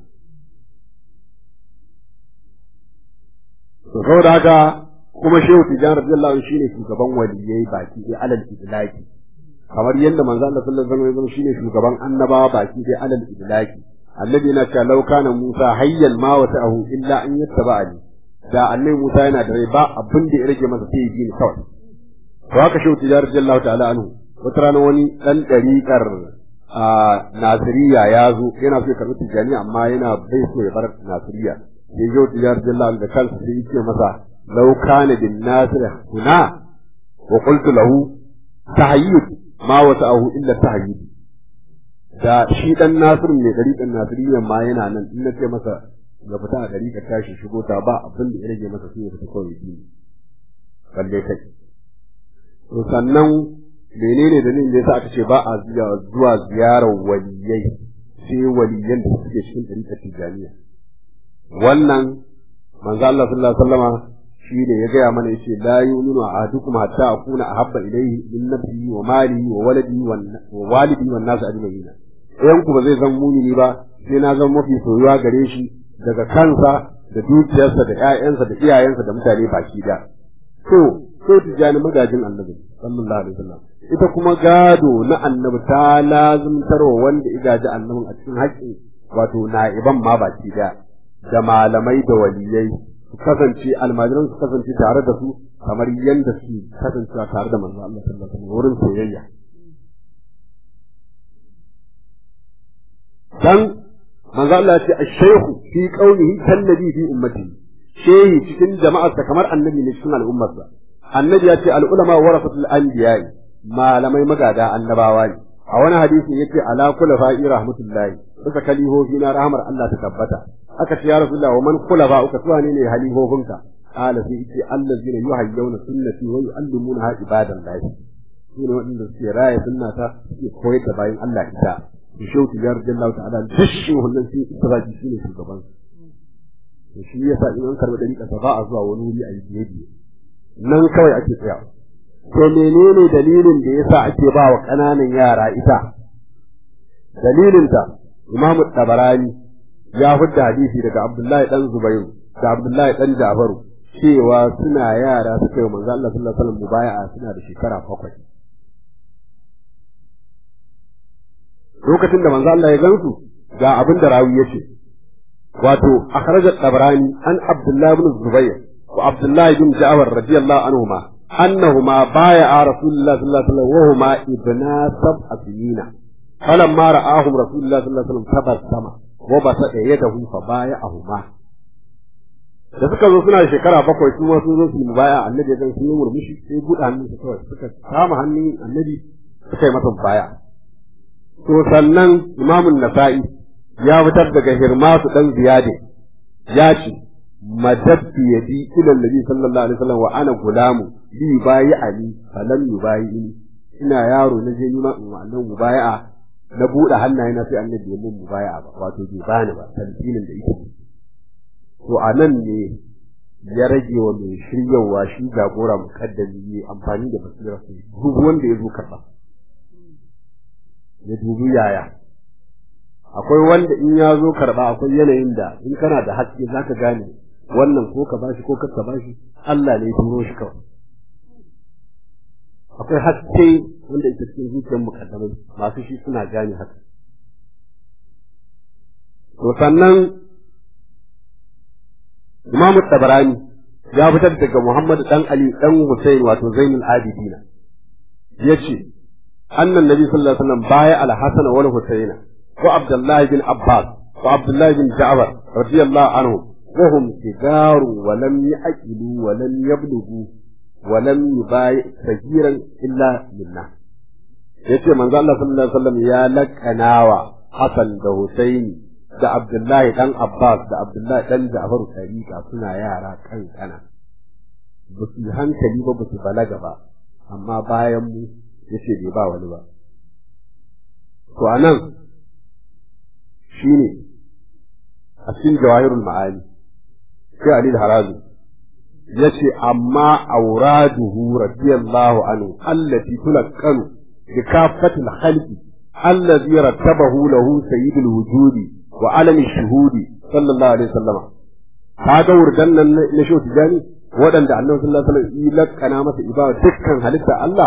to saboda haka kuma shehu tijan radiyallahu anhu shine shugaban waliyai baki ɗaya alal idlaki kamar yadda manzo Allah sallallahu alaihi wasallam shine shugaban annabawa baki ɗaya alal idlaki annabi yana cewa law kana Musa hayyan ma wata'ahu illa an yattaba'ani da annabi Musa yana da rai ba abin da ya rage masa sai ya ji ni kawai to haka shehu tijar radiyallahu ta'ala anhu wata rana wani dan dariƙar a nasiriya ya zo yana so ya karɓi tijani amma yana bai so ya bar nasiriya sai yau tijar jalla da kansa sai yake masa law kana bin nasir huna wa qultu lahu tahayyud ma wasa'ahu illa tahayyud da shi dan nasir mai gari dan nasiriyan ma yana nan in nace masa ga fita a gari ka tashi shigo ta ba abin da ya rage masa sai ya fita kawai shi balle kai to sannan menene dalilin da yasa aka ce ba a zuwa ziyarar waliyai sai waliyan da suke cikin ɗariƙar tijaniya wannan manzo Allah sallallahu alaihi wasallama shi ne ya gaya mana yace la yu'minu ahadukum hatta akuna ahabba ilayhi min nafsihi wa malihi wa waladihi wa walidi wan nas ajma'in ɗayan ku ba zai zama mumini ba sai na zama mafi soyuwa gare shi daga kansa da dukiyarsa da ƴaƴansa da iyayensa da mutane baki da to so tijani magajin annabi sallallahu alaihi wasallam ita kuma gado na annabi ta lazimtarwa wanda igaji annabin a cikin haƙƙin wato na'iban ma baki da da malamai da waliyai su kasance almajiran su kasance tare da su kamar yadda su kasance tare da manzo Allah sallallahu alaihi wasallam wurin soyayya dan manzo Allah ya ce ash-shaykhu fi qawlihi kallabi fi ummatihi shehi cikin jama'arsa kamar annabi ne cikin al'ummarsa annabi ya ce al-ulama warasatul anbiya'i malamai magada annabawa ne a wani hadisi yace ala kula fa'i rahmatullahi bisa kalihofi na rahmar Allah ta tabbata aka ce ya rasulullah wa man kula ba uka tuwa ne ne halihofinka qala sai yace allazina yuhayyuna sunnati wa yu'allimuna ibadan lahi sune waɗanda suke raya sunnata suke koyar da bayan Allah ita da shehu tijar jallahu ta'ala duk shehunan sai istiraji shine shugaban to shi yasa in an karɓi dariƙa ba a zuwa wani wuri a yi biye nan kawai ake tsayawa to menene dalilin da yasa ake ba wa ƙananan yara ita dalilinta Imam Tabarani ya fidda hadisi daga Abdullahi dan Zubairu da Abdullahi dan Jafaru cewa suna yara suka yi manzo Allah sallallahu alaihi wasallam mubaya'a suna da shekara bakwai lokacin da manzo Allah ya gansu ga abin da rawi yace wato akhraj Tabarani an Abdullahi ibn Zubair wa Abdullahi bin Ja'far radiyallahu anhuma أنهما بايع رسول الله صلى الله عليه وسلم وهما ابنا سبع سنين فلما رآهم رسول الله صلى الله عليه وسلم تبسم وبسط يده فبايعهما da suka zo suna shekara bakwai su ma sun zo su yi baya annabi ya sun yi murmushi sai buɗe hannun su kawai suka kama hannun annabi suka yi masa baya to sannan imamun nasa'i ya fitar daga hirmasu dan ziyade ya ce madadtu yadi ila annabi sallallahu alaihi wasallam wa ana gulamu bi bayi ali falam yubayi ina yaro na je nima in wannan mubaya'a na bude hannaye na sai annabi ya mun mubaya'a ba wato bai bani ba talbinin da yake to anan ne ya rage wa mai shiryawa shi jagora mukaddami yi amfani da basira sai duk wanda ya zo karba ya dubi yaya akwai wanda in ya zo karba akwai yanayin da in kana da haske zaka gane wannan ko ka bashi ko ka bashi Allah ne ya turo shi kawai akwai haske wanda yake cikin zuciyar mukaddamai masu shi suna gane haka to sannan Imam Tabarani ya fitar daga Muhammad dan Ali dan Hussein wato Zainul Abidina yace annan nabi sallallahu alaihi wasallam baya al-Hasan wal Husayn wa Abdullah bin Abbas wa Abdullah bin Ja'far radiyallahu anhu وهم صغار ولم يأكلوا ولم يبلغوا ولم يبايع صغيرا إلا لله yace manzo Allah sallallahu alaihi wasallam ya lakanawa Hassan da Husaini da Abdullahi dan Abbas da Abdullahi dan Ja'far tariqa suna yara kankana ba su hankali ba ba su balaga ba amma bayan mu yace bai ba wani ba to anan shine a cikin jawahirul ma'ani sai Ali al-Harazi yace amma auraduhu radiyallahu anhu allati tulaqqanu bi kaffatil khalqi allazi rattabahu lahu sayyidul wujudi wa alami shuhudi sallallahu alaihi wasallam kaga wurdan nan na shi tijani waɗanda annabi sallallahu alaihi wasallam ya lakkana masa ibada dukkan halitta Allah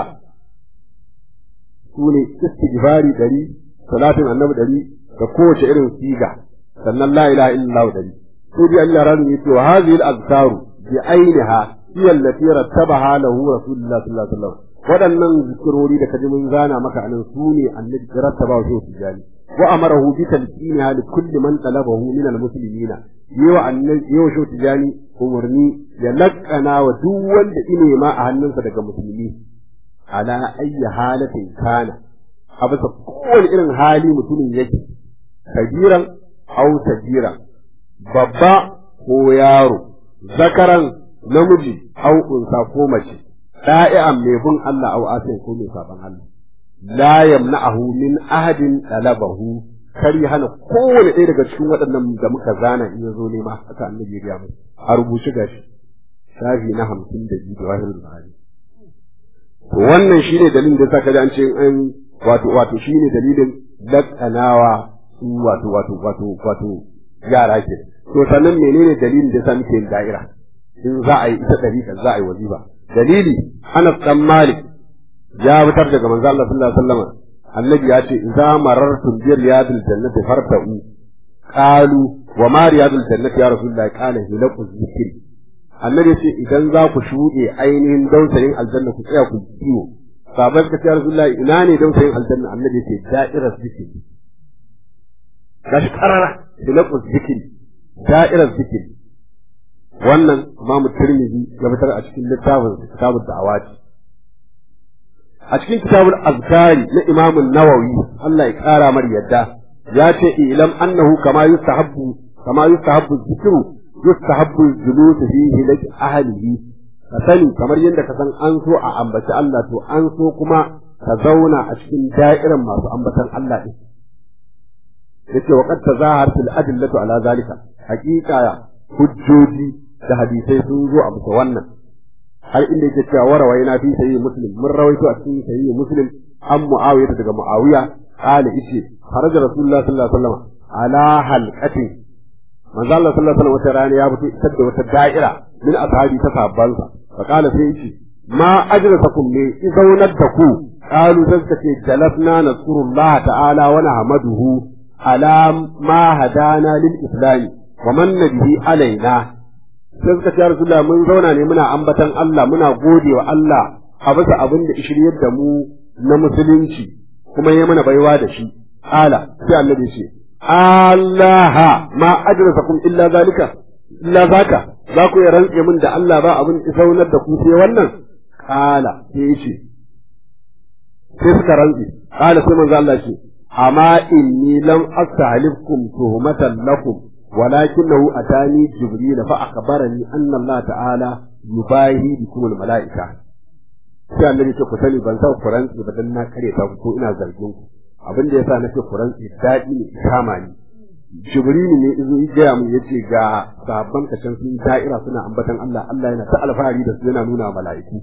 sune istighfari dari salatin annabi dari da kowace irin siga sannan la ilaha illallah dari sai dai Allah ran yace wa hadhihi al-azkar bi ainiha hiya allati rattabaha lahu rasulullah sallallahu alaihi wasallam waɗannan zikirori da kaji mun zana maka anan su ne annabi ya rattaba wa shi tijani wa amarahu bi talqiniha li kulli man talabahu min al-muslimina yi wa annabi yi wa shautu jani umarni ya lakkana wa duk wanda ine ma a hannunsa daga musulmi ala ayyi halatin kana a bisa kowane irin hali mutumin yake kabiran au sajira babba ko yaro zakaran namiji au unsa ko mace da'i'an mai bin Allah au asin ko mai saban Allah la yamna'ahu min ahadin talabahu kar ya hana kowane ɗaya daga cikin waɗannan da muka zana in ya zo nema haka annabi ya gaya mu a rubuce gashi shafi na hamsin da biyu da wahilul buhari to wannan shine dalilin da yasa kaji an ce an wato wato shine dalilin lakkanawa su wato wato wato wato yara ke to sannan menene dalilin da yasa muke yin da'ira in za a yi ita dariƙa za a yi wazifa dalili Anas dan Malik ya fitar daga manzo Allah sallallahu alaihi wasallam annabi ya ce idza marartum bi riyadil jannati farta'u qalu wa ma riyadil jannati ya rasulullahi qala hilaqu zikri annabi ya ce idan za ku shuɗe ainihin dausayin aljanna ku tsaya ku kiwo sabai ka ce rasulullahi ina ne dausayin aljanna annabi ya ce da'irar zikri gashi karara hilaqu zikri da'irar zikri wannan imamu tirmidhi ya fitar a cikin littafin kitabud da'awati a cikin kitabul azkari na Imam Nawawi Allah ya kara mar yadda ya ce ilam annahu kama yustahabbu kama yustahabbu zikru yustahabbu julus fihi lak ahlihi ka sani kamar yadda ka san an so a ambaci Allah to an so kuma ka zauna a cikin da'irin masu ambatan Allah din yace wa qad tazahar fil adillatu ala zalika haqiqa hujjoji da hadisai sun zo a bisa wannan har inda yake cewa warawa yana fi sayi muslim mun rawaito a cikin sayi muslim an muawiya daga muawiya qala yace kharaja rasulullah sallallahu alaihi wasallam ala halqati manzo Allah sallallahu alaihi wasallam wata rana ya fito isar da wata da'ira min ashabi ta sahabbansa fa qala sai yace ma ajrasakum ne izaunar da ku qalu sai suka ce jalasna nasrullah ta'ala wa nahmaduhu ala ma hadana lil islam wa manna bihi alaina sai suka ce Rasulullah mun zauna ne muna ambatan Allah muna gode wa Allah a bisa abin da shiryar da mu na musulunci kuma ya mana baiwa da shi ala sai annabi ce Allah ma ajrasakum illa zalika illa zaka za ku ya rantse min da Allah ba abin isaunar da ku sai wannan kala sai ce sai suka rantse kala sai manzo Allah ce amma inni lam astahlifkum tuhmatan lakum ولكنه أتاني جبريل فأخبرني أن الله تعالى يباهي بكم الملائكة sai annabi ce ku sani ban sa ku rantsi ba dan na kare ta ko ina zargin ku abin da yasa nake ku rantsi daɗi ne kama ni jibril ne izo ya gaya mun yace ga sabban kashin sun da'ira suna ambatan Allah Allah yana ta alfahari da su yana nuna mala'iku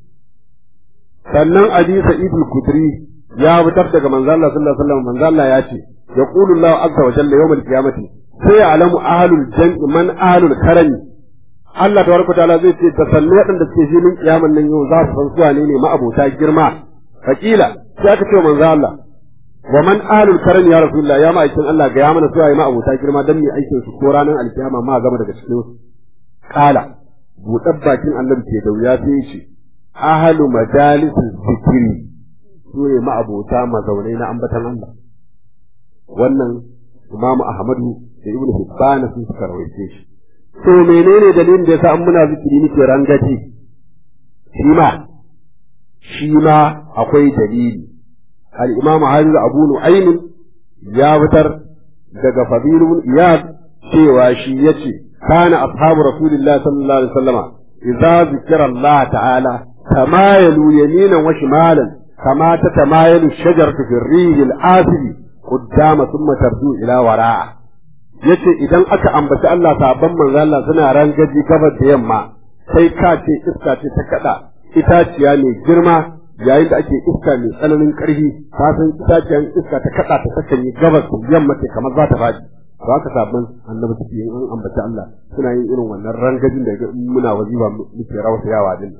sannan abi sa'id al-kudri ya fitar daga manzo Allah sallallahu alaihi wasallam manzo Allah ya ce yaqulu Allah azza wa jalla yawm al-qiyamati sai ya alamu ahlul jan'i man ahlul karami Allah tabaraka ta'ala zai ce da sannu waɗanda suke filin kiyaman nan yau za su san suwa ne ne ma'abota girma fakila sai aka ce manzo Allah wa man ahlul karami ya rasulullah ya ma'aikin Allah ga ya mana suwa ne ma'abota girma dan mu aikin su ko ranar alkiyama ma gama daga cikin su kala buɗar bakin annabi ke da wuya sai ce ahlu majalisin zikiri su ne ma'abota mazaunai na ambatan Allah wannan imamu ahmadu da ibn Hibban sun suka rawaice shi to menene dalilin da yasa an muna zikiri muke rangaji shi ma shi ma akwai dalili al-imamu Hafiz Abu Nu'aym ya fitar daga Fadil ibn Iyad cewa shi yace kana ashabu Rasulillah sallallahu alaihi wasallama idza zikra Allah ta'ala tamayalu yaminan wa shimalan kama tatamayalu shajaratu fi ar-rih al-asili قدام ثم ترجو إلى وراء yace idan aka ambaci Allah sabon manzo Allah suna rangaji gabas da yamma sai ka ce iska ce ta kada itaciya mai girma yayin da ake iska mai tsananin karfi ka san itaciyan iska ta kada ta sakan yi gabas da yamma ce kamar za ta faɗi to haka sabon annabi suke yin an ambaci Allah suna yin irin wannan rangajin da muna wazifa muke rawasayawa din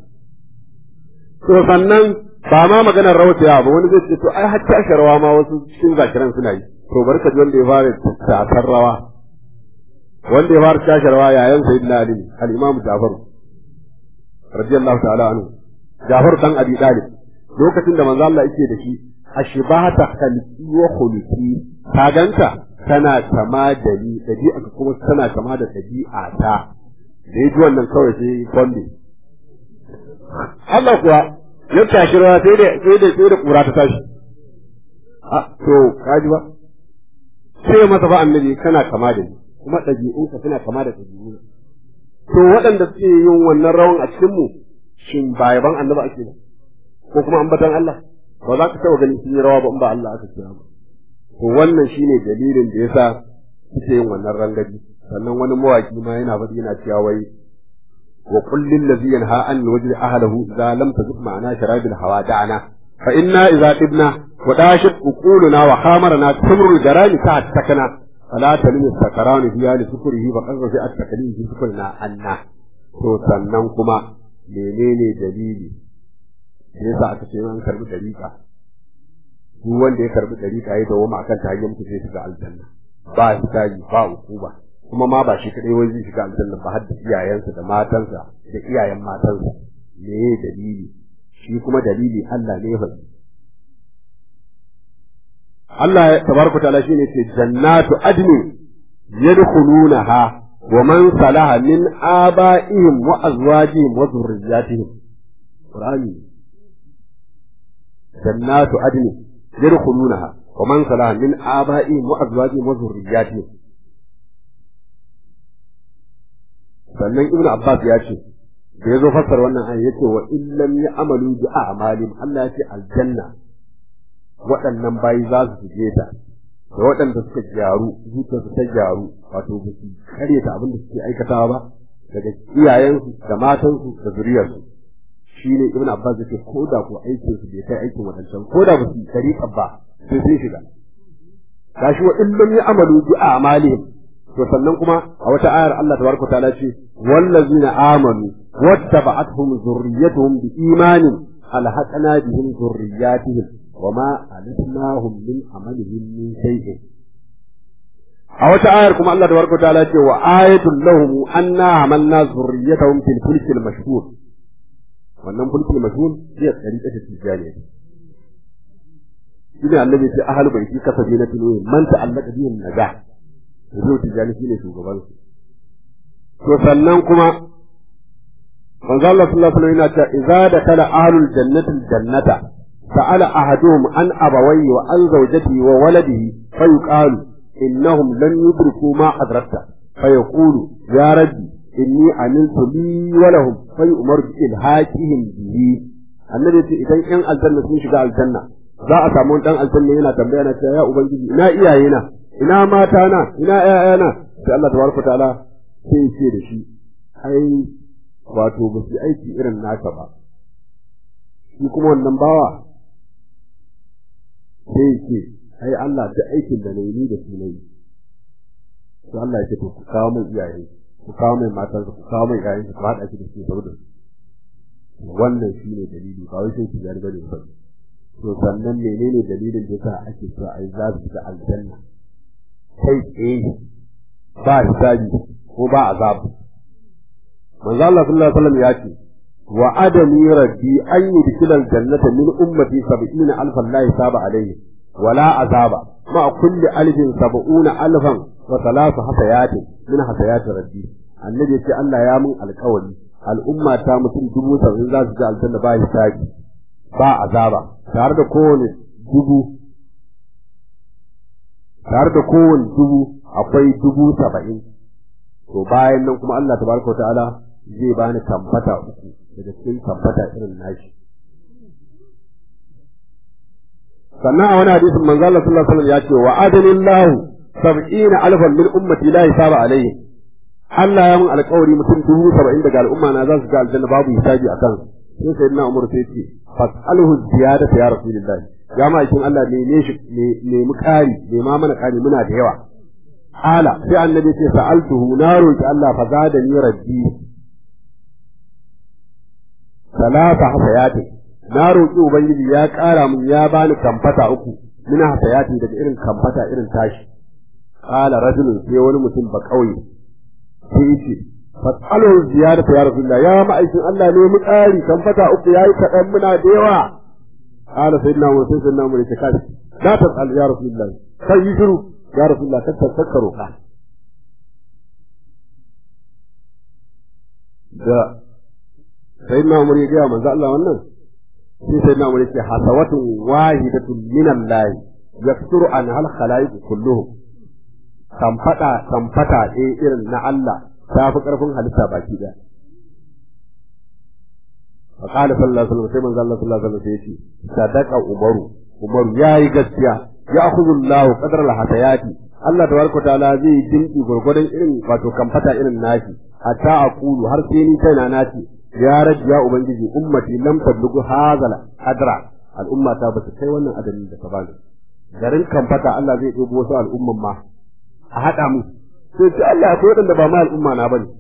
to sannan ba ma maganar rawasayawa ba wani zai ce to ai har tashi rawa ma wasu cikin zakiran suna yi to barka ji wanda ya fara tasar rawa wanda ya fara tashi rawa yayan sayyidina ali al-imam Ja'far radiyallahu ta'ala anhu Ja'far dan Abi Talib lokacin da manzo Allah yake da shi ashbahata khalqi wa khuluqi ka ganka kana kama da ni ɗabi'a kuma tana kama da ɗabi'a ta da ya ji wannan kawai sai kwambe Allah kuwa ya tashi rawa sai da sai da sai da kura ta tashi a to kaji ba sai masa ba annabi kana kama da ni kuma ɗabi'unka suna kama da ɗabi'una to waɗanda suke yin wannan rawan a cikin mu shin ba yaban annabi ake ba ko kuma ambatan Allah ba za ka taɓa ganin sun yi rawa ba in ba Allah aka kira ba to wannan shine dalilin da yasa suke yin wannan rangaji sannan wani mawaki ma yana faɗi yana cewa wai wa qul lil ladzi yanha an wajhi ahlihi idza lam tazid ma'ana sharabil hawa da'ana fa inna idza tibna wa dashit uquluna wa khamarna tamrul jarani ta takana fala talmi sakarani biya li sukrihi wa qadra fi at-taklif fi sukrina anna to sannan kuma menene dalili yasa aka ce an karbi dariƙa duk wanda ya karbi dariƙa ya dawo akan ta hanyar mutu zai shiga aljanna ba hisabi ba hukuma kuma ma ba shi kadai wai zai shiga aljanna ba har da iyayensa da matansa da iyayen matansa me ye dalili shi kuma dalili Allah ne fa Allah tabaraka ta'ala shine ce jannatu adni yadkhulunaha wa man salaha min aba'ihim wa azwajihim wa dhurriyyatihim Qur'ani jannatu adni yadkhulunaha wa man salaha min aba'ihim wa azwajihim wa dhurriyyatihim sannan ibnu abbas ya ce da yazo fassara wannan ayi yace wa illam ya'malu bi a'malihim Allah ya ce aljanna waɗannan bayi za su shige ta da waɗanda suka gyaru zuciyarsu ta gyaru wato ba su karyata abin da suke aikatawa ba daga iyayensu da matansu da zuriyarsu shine ibn abbas yake ko da ko aikin su bai kai aikin wadancan ko da ba su tariqa ba sai sun shiga gashi wa illam ya'malu bi a'malihim to sannan kuma a wata ayar Allah tabaraka ta'ala ce wallazina amanu wattaba'atuhum zurriyyatuhum bi imanin alhaqna bihim zurriyyatihim wama alisnahum min amalihim min shay'in a wata ayar kuma Allah tabaraka ta'ala ce wa ayatul lahum anna amalna zurriyyatahum fil fulkil mashhur wannan fulkil mashhur zai tsarika ta tijaniya shine annabi ce ahal baiti kasabi na tinu man ta'allaka bihim najah zai tijani shine shugaban su to sannan kuma manzo Allah sallallahu alaihi wasallam yana cewa idza dakala ahlul jannati jannata sa'ala ahaduhum an abawayhi wa an zawjatihi wa waladihi fayuqalu innahum lam yudriku ma adrakta fayaqulu ya rabbi inni amiltu li wa lahum fayu'maru bi ilhaqihim bihi annabi ce idan yan aljanna sun shiga aljanna za a samu dan aljanna yana tambaya na cewa ya ubangiji ina iyayena ina mata na ina ƴaƴana sai Allah tabaraka ta'ala sai ce da shi ai wato ba su aiki irin naka ba shi kuma wannan bawa sai ce ai Allah da aikin da nayi ni da su nayi to Allah ya ce to ku kawo min iyaye ku kawo min matan ku kawo min iyayen ku haɗa shi da su saboda wannan shine dalili ba wai sai ki yarda bane ba to sannan menene dalilin da yasa ake cewa ai za su shiga aljanna kai tsaye ba hisabi ko ba azabu manzo Allah sallallahu alaihi wasallam ya ce wa adami rabbi an yudkhila aljannata min ummati 70 alfan la hisaba alayhi wala azaba ma kulli alfin 70 alfan wa thalathu hasayati min hasayati rabbi annabi ce Allah ya mun alƙawari al'umma ta mutum dubu saba'in za su ji aljanna ba hisabi ba azaba tare da kowane dubu tare da kowane dubu akwai dubu saba'in to bayan nan kuma Allah tabaraka wa ta'ala zai bani kamfata uku daga cikin kamfata irin nashi sannan a wani hadisin manzo Allah sallallahu alaihi wasallam ya ce wa adalillahu sab'ina alfan min ummati la hisaba alayhi Allah ya mun alƙawari mutum dubu saba'in daga al'umma na za su ga aljanna babu hisabi a kan sai sayyidina Umar sai ce fas'alhu ziyadata ya rasulullahi ya ma ikin Allah ne ne shi ne mu kari ne ma mana kari muna da yawa ala sai annabi ce sa'altuhu na roki Allah fa zada ni rabbi salata hasayati na roki ubangiji ya kara mun ya bani kamfata uku mina hasayati daga irin kamfata irin tashi qala rajulun sai wani mutum ba kauye sai yace fas'alu ziyarata ya rasulullah ya ma'aikin Allah ne mu kari kamfata uku yayi kadan muna da yawa qala sayyidina Umar sai sayyidina Umar ya ce kai la tas'al ya rasulullah kai yi shiru ya rasulullah kar ka roƙa da sai na umar ya gaya manzo Allah wannan sai sai na umar ya ce hasawatun wahidatun min Allah yaksuru an hal khalaiq kulluhum kamfada kamfata ɗaya irin na Allah ta fi ƙarfin halitta baki ɗaya فقال صلى الله عليه وسلم sai manzo Allah sallallahu alaihi wasallam yace sadaqa umaru umaru yayi gaskiya ya akhudhu Allah qadra al-hasayati Allah tabaraka taala zai dinki gurgurdan irin wato kamfata irin nashi hatta aqulu har sai ni kaina nace ya rabbi ya ubangiji ummati lam tablugu hadha adra al'umma ta bata kai wannan adadin da ka bani garin kamfata Allah zai dubo wasu al'umman ma a hada mu sai ce Allah akwai wadanda ba ma al'umma na bane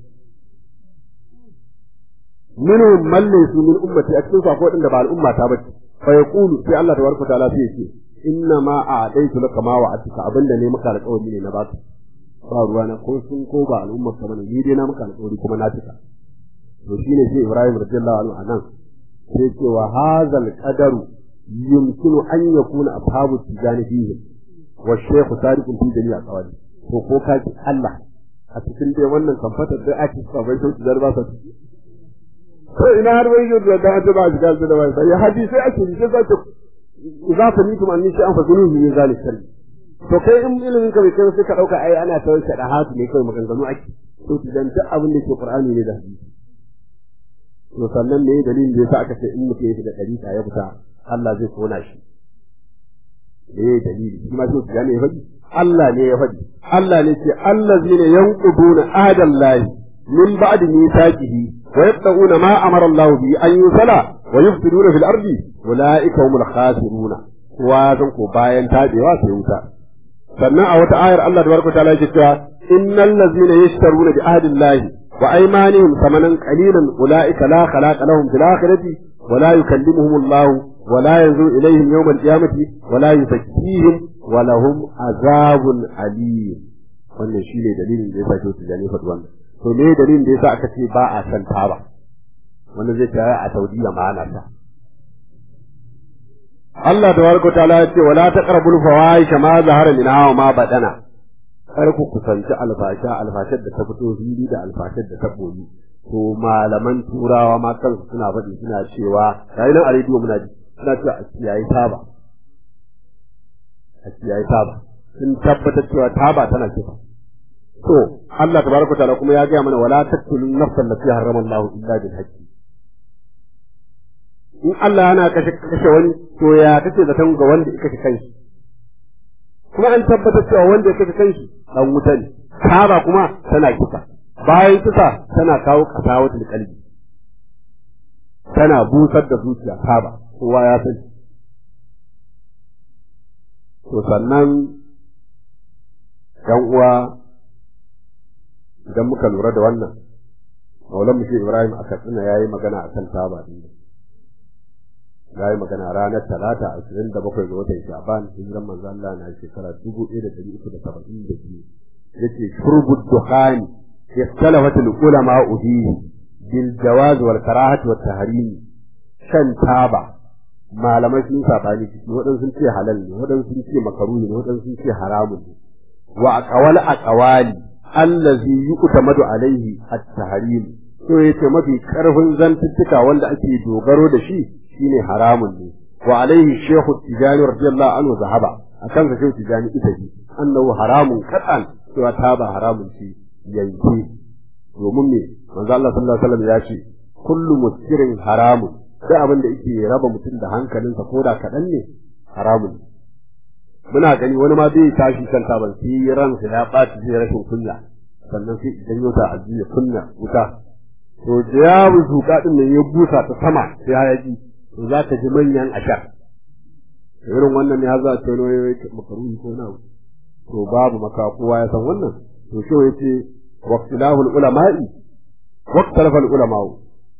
minhum man laysu min ummati a cikin akwai wadanda ba al'umma ta bace fa yaqulu sai Allah tabaraka taala sai ce inna ma a'taitu laka ma wa'atika abinda ne maka alƙawari ne na baka ba ruwa na ko sun ko ba al'ummar ka bane ni dai na maka alƙawari kuma na cika to shine sai Ibrahim radiyallahu anhu anan sai ce wa hadzal qadaru yumkinu an yakuna ashabu tijani fihi wa shaykh sadiqun fi jami'a qawali to ko ka ki Allah a cikin dai wannan kamfatar da ake sabai sai su zarba sa ko ina har wai da da ta ba shiga da ba sai hadisi ake ji sai ta za ta mutum an nishi an fasulu ne zalik sirri to kai in ilimin ka bai kai sai ka dauka ai ana ta wata da hatu ne kai maganganu ake to idan duk abin da ke qur'ani ne da hadisi to sannan ne dalilin da yasa aka ce in mutum ya shiga dariƙa ya fita Allah zai kona shi me dalili shi ma sai ya ne ya faɗi Allah ne ya faɗi Allah ne ce allazina yanquduna adallahi min ba'di mithaqihi wa yaqta'una ma amara Allah bi an yusala wa yufsiduna fil ardi ulaika humul khasiruna kowa zan ko bayan tabewa sai wuta sannan a wata ayar Allah tabaraka ta'ala yake cewa innal ladzina yashtaruna bi ahdi Allah wa aymanihim thamanan qalilan ulaika la khalaqa lahum fil akhirati wa la yukallimuhum Allah wa la yanzuru ilayhim yawm al-qiyamati wa la yuzakkihim wa lahum azabun alim wannan shine dalilin da yasa ke tijani faɗi wannan to me dalilin da yasa aka ce ba a san taba wanda zai tare a Saudiya ma ana ta Allah tabaraka ta'ala ya ce wala taqrabul fawahisha ma zahara minha wa ma badana kar ku kusanci alfasha alfashar da ta fito fili da alfashar da ta boyi to malaman turawa ma kansu suna faɗi suna cewa yayin nan a rediyo muna ji suna cewa a kiyaye taba a kiyaye taba sun tabbatar cewa taba tana kifa to Allah tabaraka ta'ala kuma ya gaya mana wala taqtulun nafsan allati harrama Allah illa bil haqqi in Allah yana kashe kashe wani to ya kace zaton ga wanda ya kashe kanshi kuma an tabbatar cewa wanda ya kashe kanshi dan wuta ne kaba kuma tana kisa bayan kisa tana kawo kasawatul qalbi tana busar da zuciya kaba kowa ya sani to sannan yan uwa idan muka lura da wannan Maulan Mushi Ibrahim a Katsina ya yi magana a kan taba din ya yi magana ranar talata ashirin da bakwai ga watan sha'ban hijiran manzo Allah na shekara dubu ɗaya da ɗari uku da saba'in da biyu yace shurbu dukhani ikhtalafa ulama fihi bil jawaz wal karahati wat tahrim shan taba malamai sun sabani ciki waɗansu sun ce halal ne waɗansu sun ce makaruhi ne waɗansu sun ce haramun ne wa aqwal aqwali allazi yuqtamadu alaihi at-tahrim to yace mafi karfin zantuttuka wanda ake dogaro da shi shine haramun ne wa alaihi shehu tijani radiyallahu anhu zahaba akan sa shehu tijani ita ji annahu haramun qatan cewa ta ba haramun ce yanke domin me manzo Allah sallallahu alaihi wasallam ya ce kullu muskirin haramun sai abin da yake raba mutum da hankalinsa ko da kaɗan ne haramun muna gani wani ma zai tashi kan taban sai ransa ya ɓaci zai rashin kunya sannan sai idan yau ta ajiye kunya wuta to da ya zuƙa din nan ya busa ta sama sai hayaki to za ka ji manyan ashar irin wannan ne har za ta yi makaruhi ko na to babu maka kowa ya san wannan to shi yace waqtilahul ulama'i waqtalafal ulama'u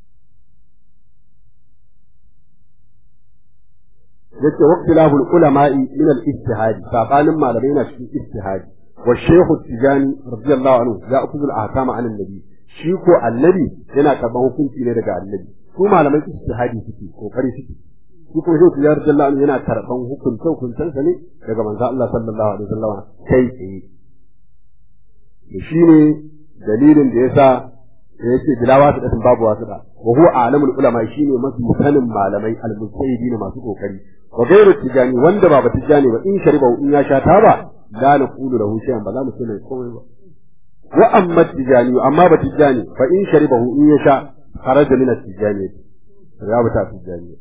yace waqtilahul ulama'i min al-ijtihad sabanin malamai na cikin ijtihadi wa shaykh tijani radiyallahu anhu ya akuzu al-ahkam an annabi shi ko annabi yana karban hukunci ne daga annabi su malamai ijtihadi suke kokari suke shi ko shi tijjar jalla yana karban hukunce hukuncensa ne daga manzo Allah sallallahu alaihi wasallam kai tsaye shi ne dalilin da yasa da yake bila wasu da babu wasu da wa huwa alamul ulama shine mafi sanin malamai al-mujtahidin masu kokari wa ghayru tijani wanda ba tijani ba in shariba in ya sha taba la naqulu lahu shay'an ba za mu ce komai ba wa amma tijani amma ba tijani fa in sharibahu in ya sha kharaja min at-tijani ya bata tijani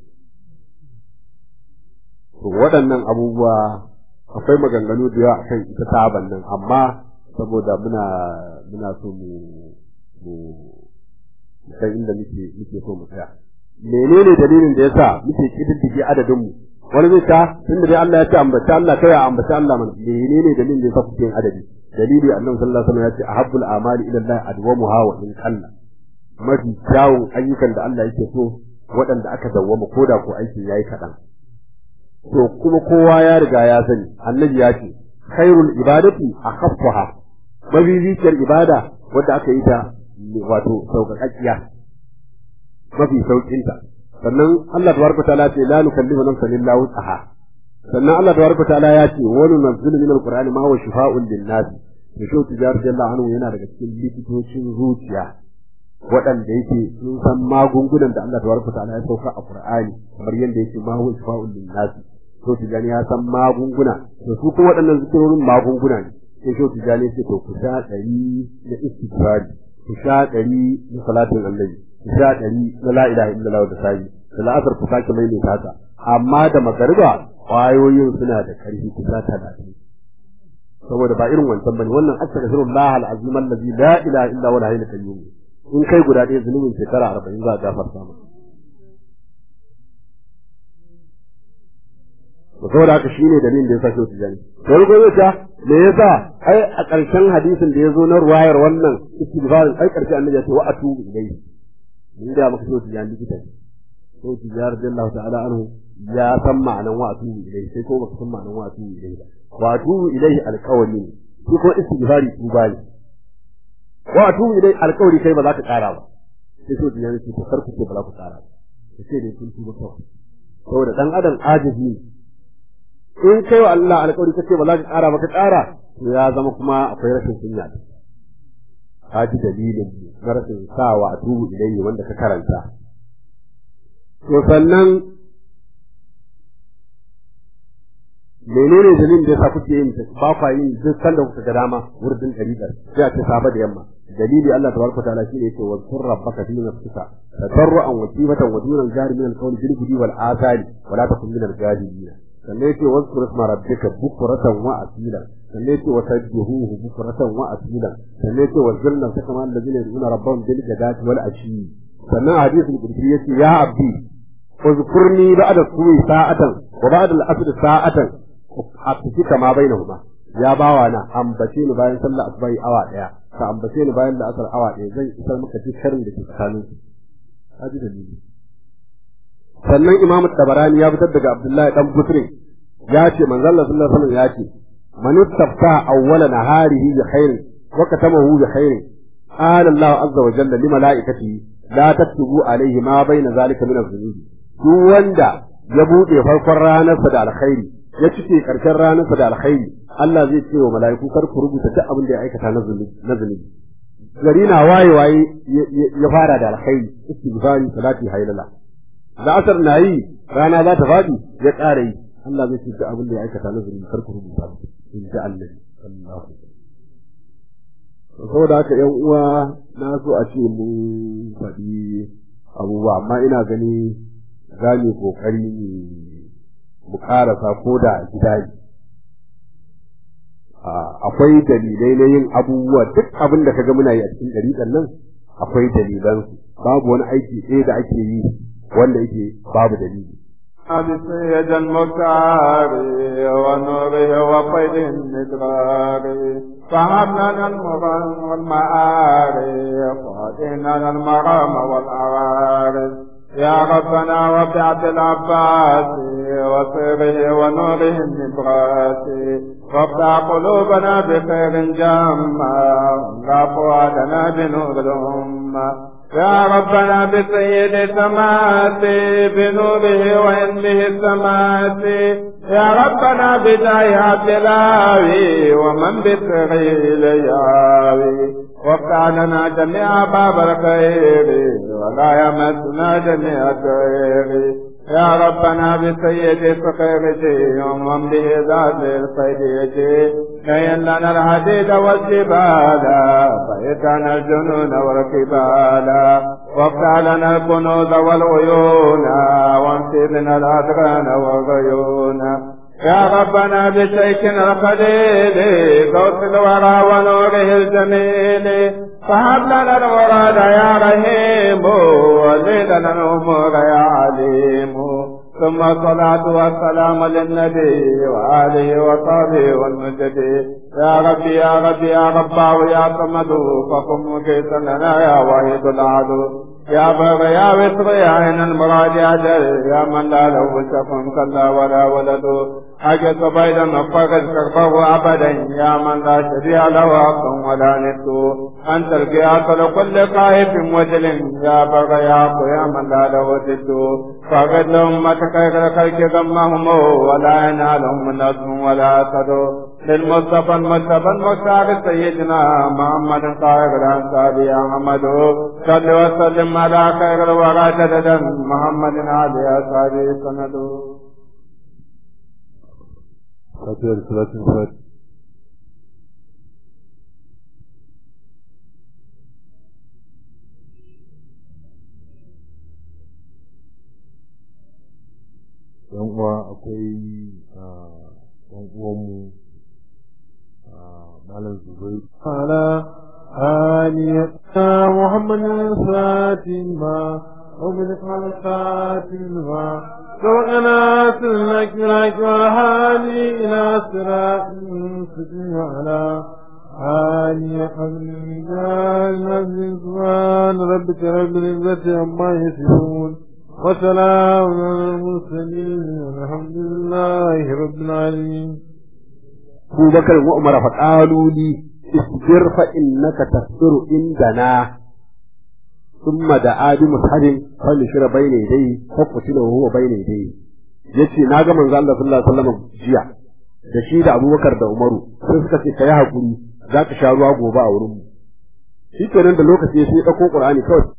to waɗannan abubuwa akwai maganganu da yawa akan ita taban nan amma saboda muna muna so mu mu san inda muke muke so mu tsaya menene dalilin da yasa muke kididdige adadin mu wani zai ta tunda dai Allah ya ce ambata Allah kai ya ambata Allah mana menene dalilin da yasa kuke yin adadi dalili annabi sallallahu alaihi wasallam ya ce ahabbul amali ila Allah adwamuha wa in qalla mafi kyawun ayyukan da Allah yake so waɗanda aka dawwama koda ko aikin yayi kaɗan to kuma kowa ya riga ya sani annabi ya ce khairul ibadati akhaffaha mabibiciyar ibada wadda aka yi ta wato sauƙaƙaƙiya mafi sauƙinta sannan Allah tabaraka ta'ala ce la nukallifu nafsan illa wus'aha sannan Allah tabaraka ta'ala ya ce wa nunzilu min alqur'ani ma huwa shifaa'un lin-nas to shi tijar jalla anhu yana daga cikin likitocin zuciya waɗanda yake sun san magungunan da Allah tabaraka ta'ala ya sauka a Qur'ani kamar yadda yake ma huwa shifaa'un lin-nas to tijani ya san magunguna to su kuma waɗannan zikirorin magunguna ne sai shi tijani ce to ku sha ɗari na istighfari ku sha ɗari na salatin annabi ku sha ɗari na la ilaha illallah da sa'i da la'asar ku sake mai mai haka amma da magariba ƙwayoyin suna da ƙarfi ku sha talatin saboda ba irin wancan bane wannan astaghfirullah al-azim allazi la ilaha illa huwa al-hayyul qayyum in kai guda ɗaya zunubin shekara arba'in za a gafarta maka saboda haka shine dalilin da yasa shi tijani to wani gobe ta me yasa ai a ƙarshen hadisin da yazo na ruwayar wannan istighfarin ai ƙarshe annabi ya ce wa atubu ilayhi ni da maka shi tijani likita ne to tijar jallahu ta'ala anhu ya san ma'anan wa atubu ilayhi sai ko baka san ma'anan wa atubu ilayhi ba wa atubu ilayhi alqawli ne shi ko istighfari tuba ne wa atubu ilayhi alqawli kai ba za ka ƙara ba sai shi tijani ce to kar ku ce ba za ku ƙara ba sai dai kun tuba kawai saboda dan adam ajizi ne in kai wa Allah alƙawari kace ba za ka ƙara ba ka ƙara to ya zama kuma akwai rashin kunya ka ji dalilin na rashin sawa a tubu ilayhi wanda ka karanta to sannan menene dalilin da yasa kuke yin ba kwa yin duk sanda kuka ga dama wurdin dariƙar sai a ce safa da yamma dalili Allah tabaraka ta'ala shine yake wa sur rabbaka fi nafsika tadarruan wa khifatan wa dunan jari min al-qawli bil ghudwi wal asali wa la takun min al-ghadibin sannan yake wasu isma rabbika bukuratan wa asila sannan yake wa tajjuhu bukuratan wa asila sannan yake wa zilna ta kama allazina yad'una rabbahum bil ghadati wal ashi sannan hadisul qudsi yace ya abdi uzkurni ba'da suwi sa'atan wa ba'da al-asr sa'atan afiki kama bainahuma ya bawa na ambace ni bayan sallar asubai awa daya ka ambace ni bayan la'asar awa daya zan isar maka dukkan da ke tsakanin su haji dalili sannan imamu tabarani ya fitar daga abdullahi dan busri ya ce manzon Allah sallallahu alaihi wasallam ya ce man istafta awwala naharihi bi khairin wa katamahu bi khairin qala Allah azza wa jalla li malaikatihi la taktubu alaihi ma baina zalika min az-zunubi duk wanda ya bude farkon ranarsa da alkhairi ya cike karshen ranarsa da alkhairi Allah zai ce wa mala'iku kar ku rubuta duk abin da ya aikata na zunubi gari na waye waye ya fara da alkhairi istighfari salati haylala da asar na yi rana za ta faɗi ya ƙara yi Allah zai ce abin da ya aikata na zunubi kar ku rubuta in ji Allah sallallahu alaihi saboda haka yan uwa na so a ce mun faɗi abubuwa amma ina gani za mu kokari mu karasa ko da gida akwai dalilai na yin abubuwa duk abin da kaga muna yi a cikin ɗariƙan nan akwai dalilansu babu wani aiki ɗaya da ake yi wanda yake babu dalili. بسيد المكار ونوره وقيد الندرار فهبنا المرام والمعارف وهدينا المرام والعوارف يا ربنا وبعد العباس وصيره ونوره النبراس وافتح قلوبنا بخير جامع واملا فؤادنا بنور الأمة يا ربنا بسيد سمات بنوره وعلمه السمات يا ربنا بداية تلاوي ومن بسريل ياوي وافتح لنا جميع باب الخير ولا يمسنا جميع الخير يا ربنا بسيد فقيرتي ومن به ذات الخيرية كين لنا الحديد والجبال فإتنا الجنون والكبال وافتح لنا الكنوز والعيون وانسبنا الأدغان والغيون يا ربنا بشيخنا الخليل قوس الورى ونوره الجميل فهب لنا المراد يا رحيم وزيد لنا الامور يا عليم ثم الصلاة والسلام للنبي وآله وصحبه والمجد يا ربي يا ربي يا رباه يا صمد فقم مجيسا لنا يا واحد العدو يا بر يا وسر يا عين المراد يا جل يا من لا له شف كلا ولا ولد حاجة بيدا نفقد كربه أبدا يا من لا شبيه له حق ولا ند أنت القياس لكل خائف وجل يا بر يا يا من لا له ضد فقد لأمتك غير خلق ذمهم ولا ينالهم نصر ولا أسد للمصطفى المصطفى المختار سيدنا محمد طاهر الأنصار يا محمد صل وسلم على خير الورى جددا محمد علي أصحابه سند فاتحة صلاة الفاتحة yan uwa akwai yan uwanmu malam zubai ala آلية محمد فاتما ومن فاتما سبقنا سلك لك والهادي إلى صراط مستقيم على آلية قبل المجال سبحان ربك رب العزة عما يصفون وسلام على المرسلين والحمد لله رب العالمين أبو بكر وعمر فقالوا لي اصبر فإنك تصبر عندنا ثم دعا بمصحف فنشر بين يديه فقتل وهو بين يديه yace na ga manzo Allah sallallahu alaihi wasallam jiya da shi da Abubakar da Umaru sai suka ce kai hakuri za ka sha ruwa gobe a wurin mu shi kenan da lokaci sai ya dauko Qur'ani kawai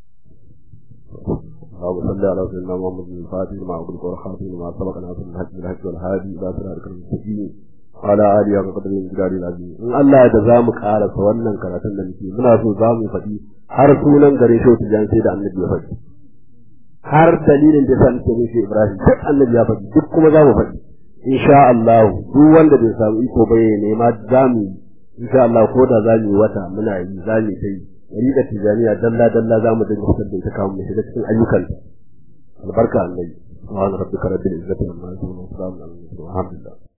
اللهم صل على سيدنا محمد الفاتح لما أغلق والخاتم لما سبق ناصر الحج بالحج والهادي إلى صراطك المستقيم ala aliya ga kadarin gidari lazimi in Allah da za mu karasa wannan karatun da muke muna so za mu faɗi har sunan gare shi wata jan sai da annabi ya faɗi har dalilin da san ce mishi Ibrahim duk annabi ya faɗi duk kuma za mu faɗi insha Allah duk wanda bai samu iko ba ya nema za mu insha Allah ko da za mu yi wata muna yi za mu yi riƙa tijaniya dalla dalla za mu dinga fitar da ita kamun mu shiga cikin ayyukan albarka annabi subhana rabbika rabbil izzati amma yasifun wa salamun alal mursalin alhamdulillah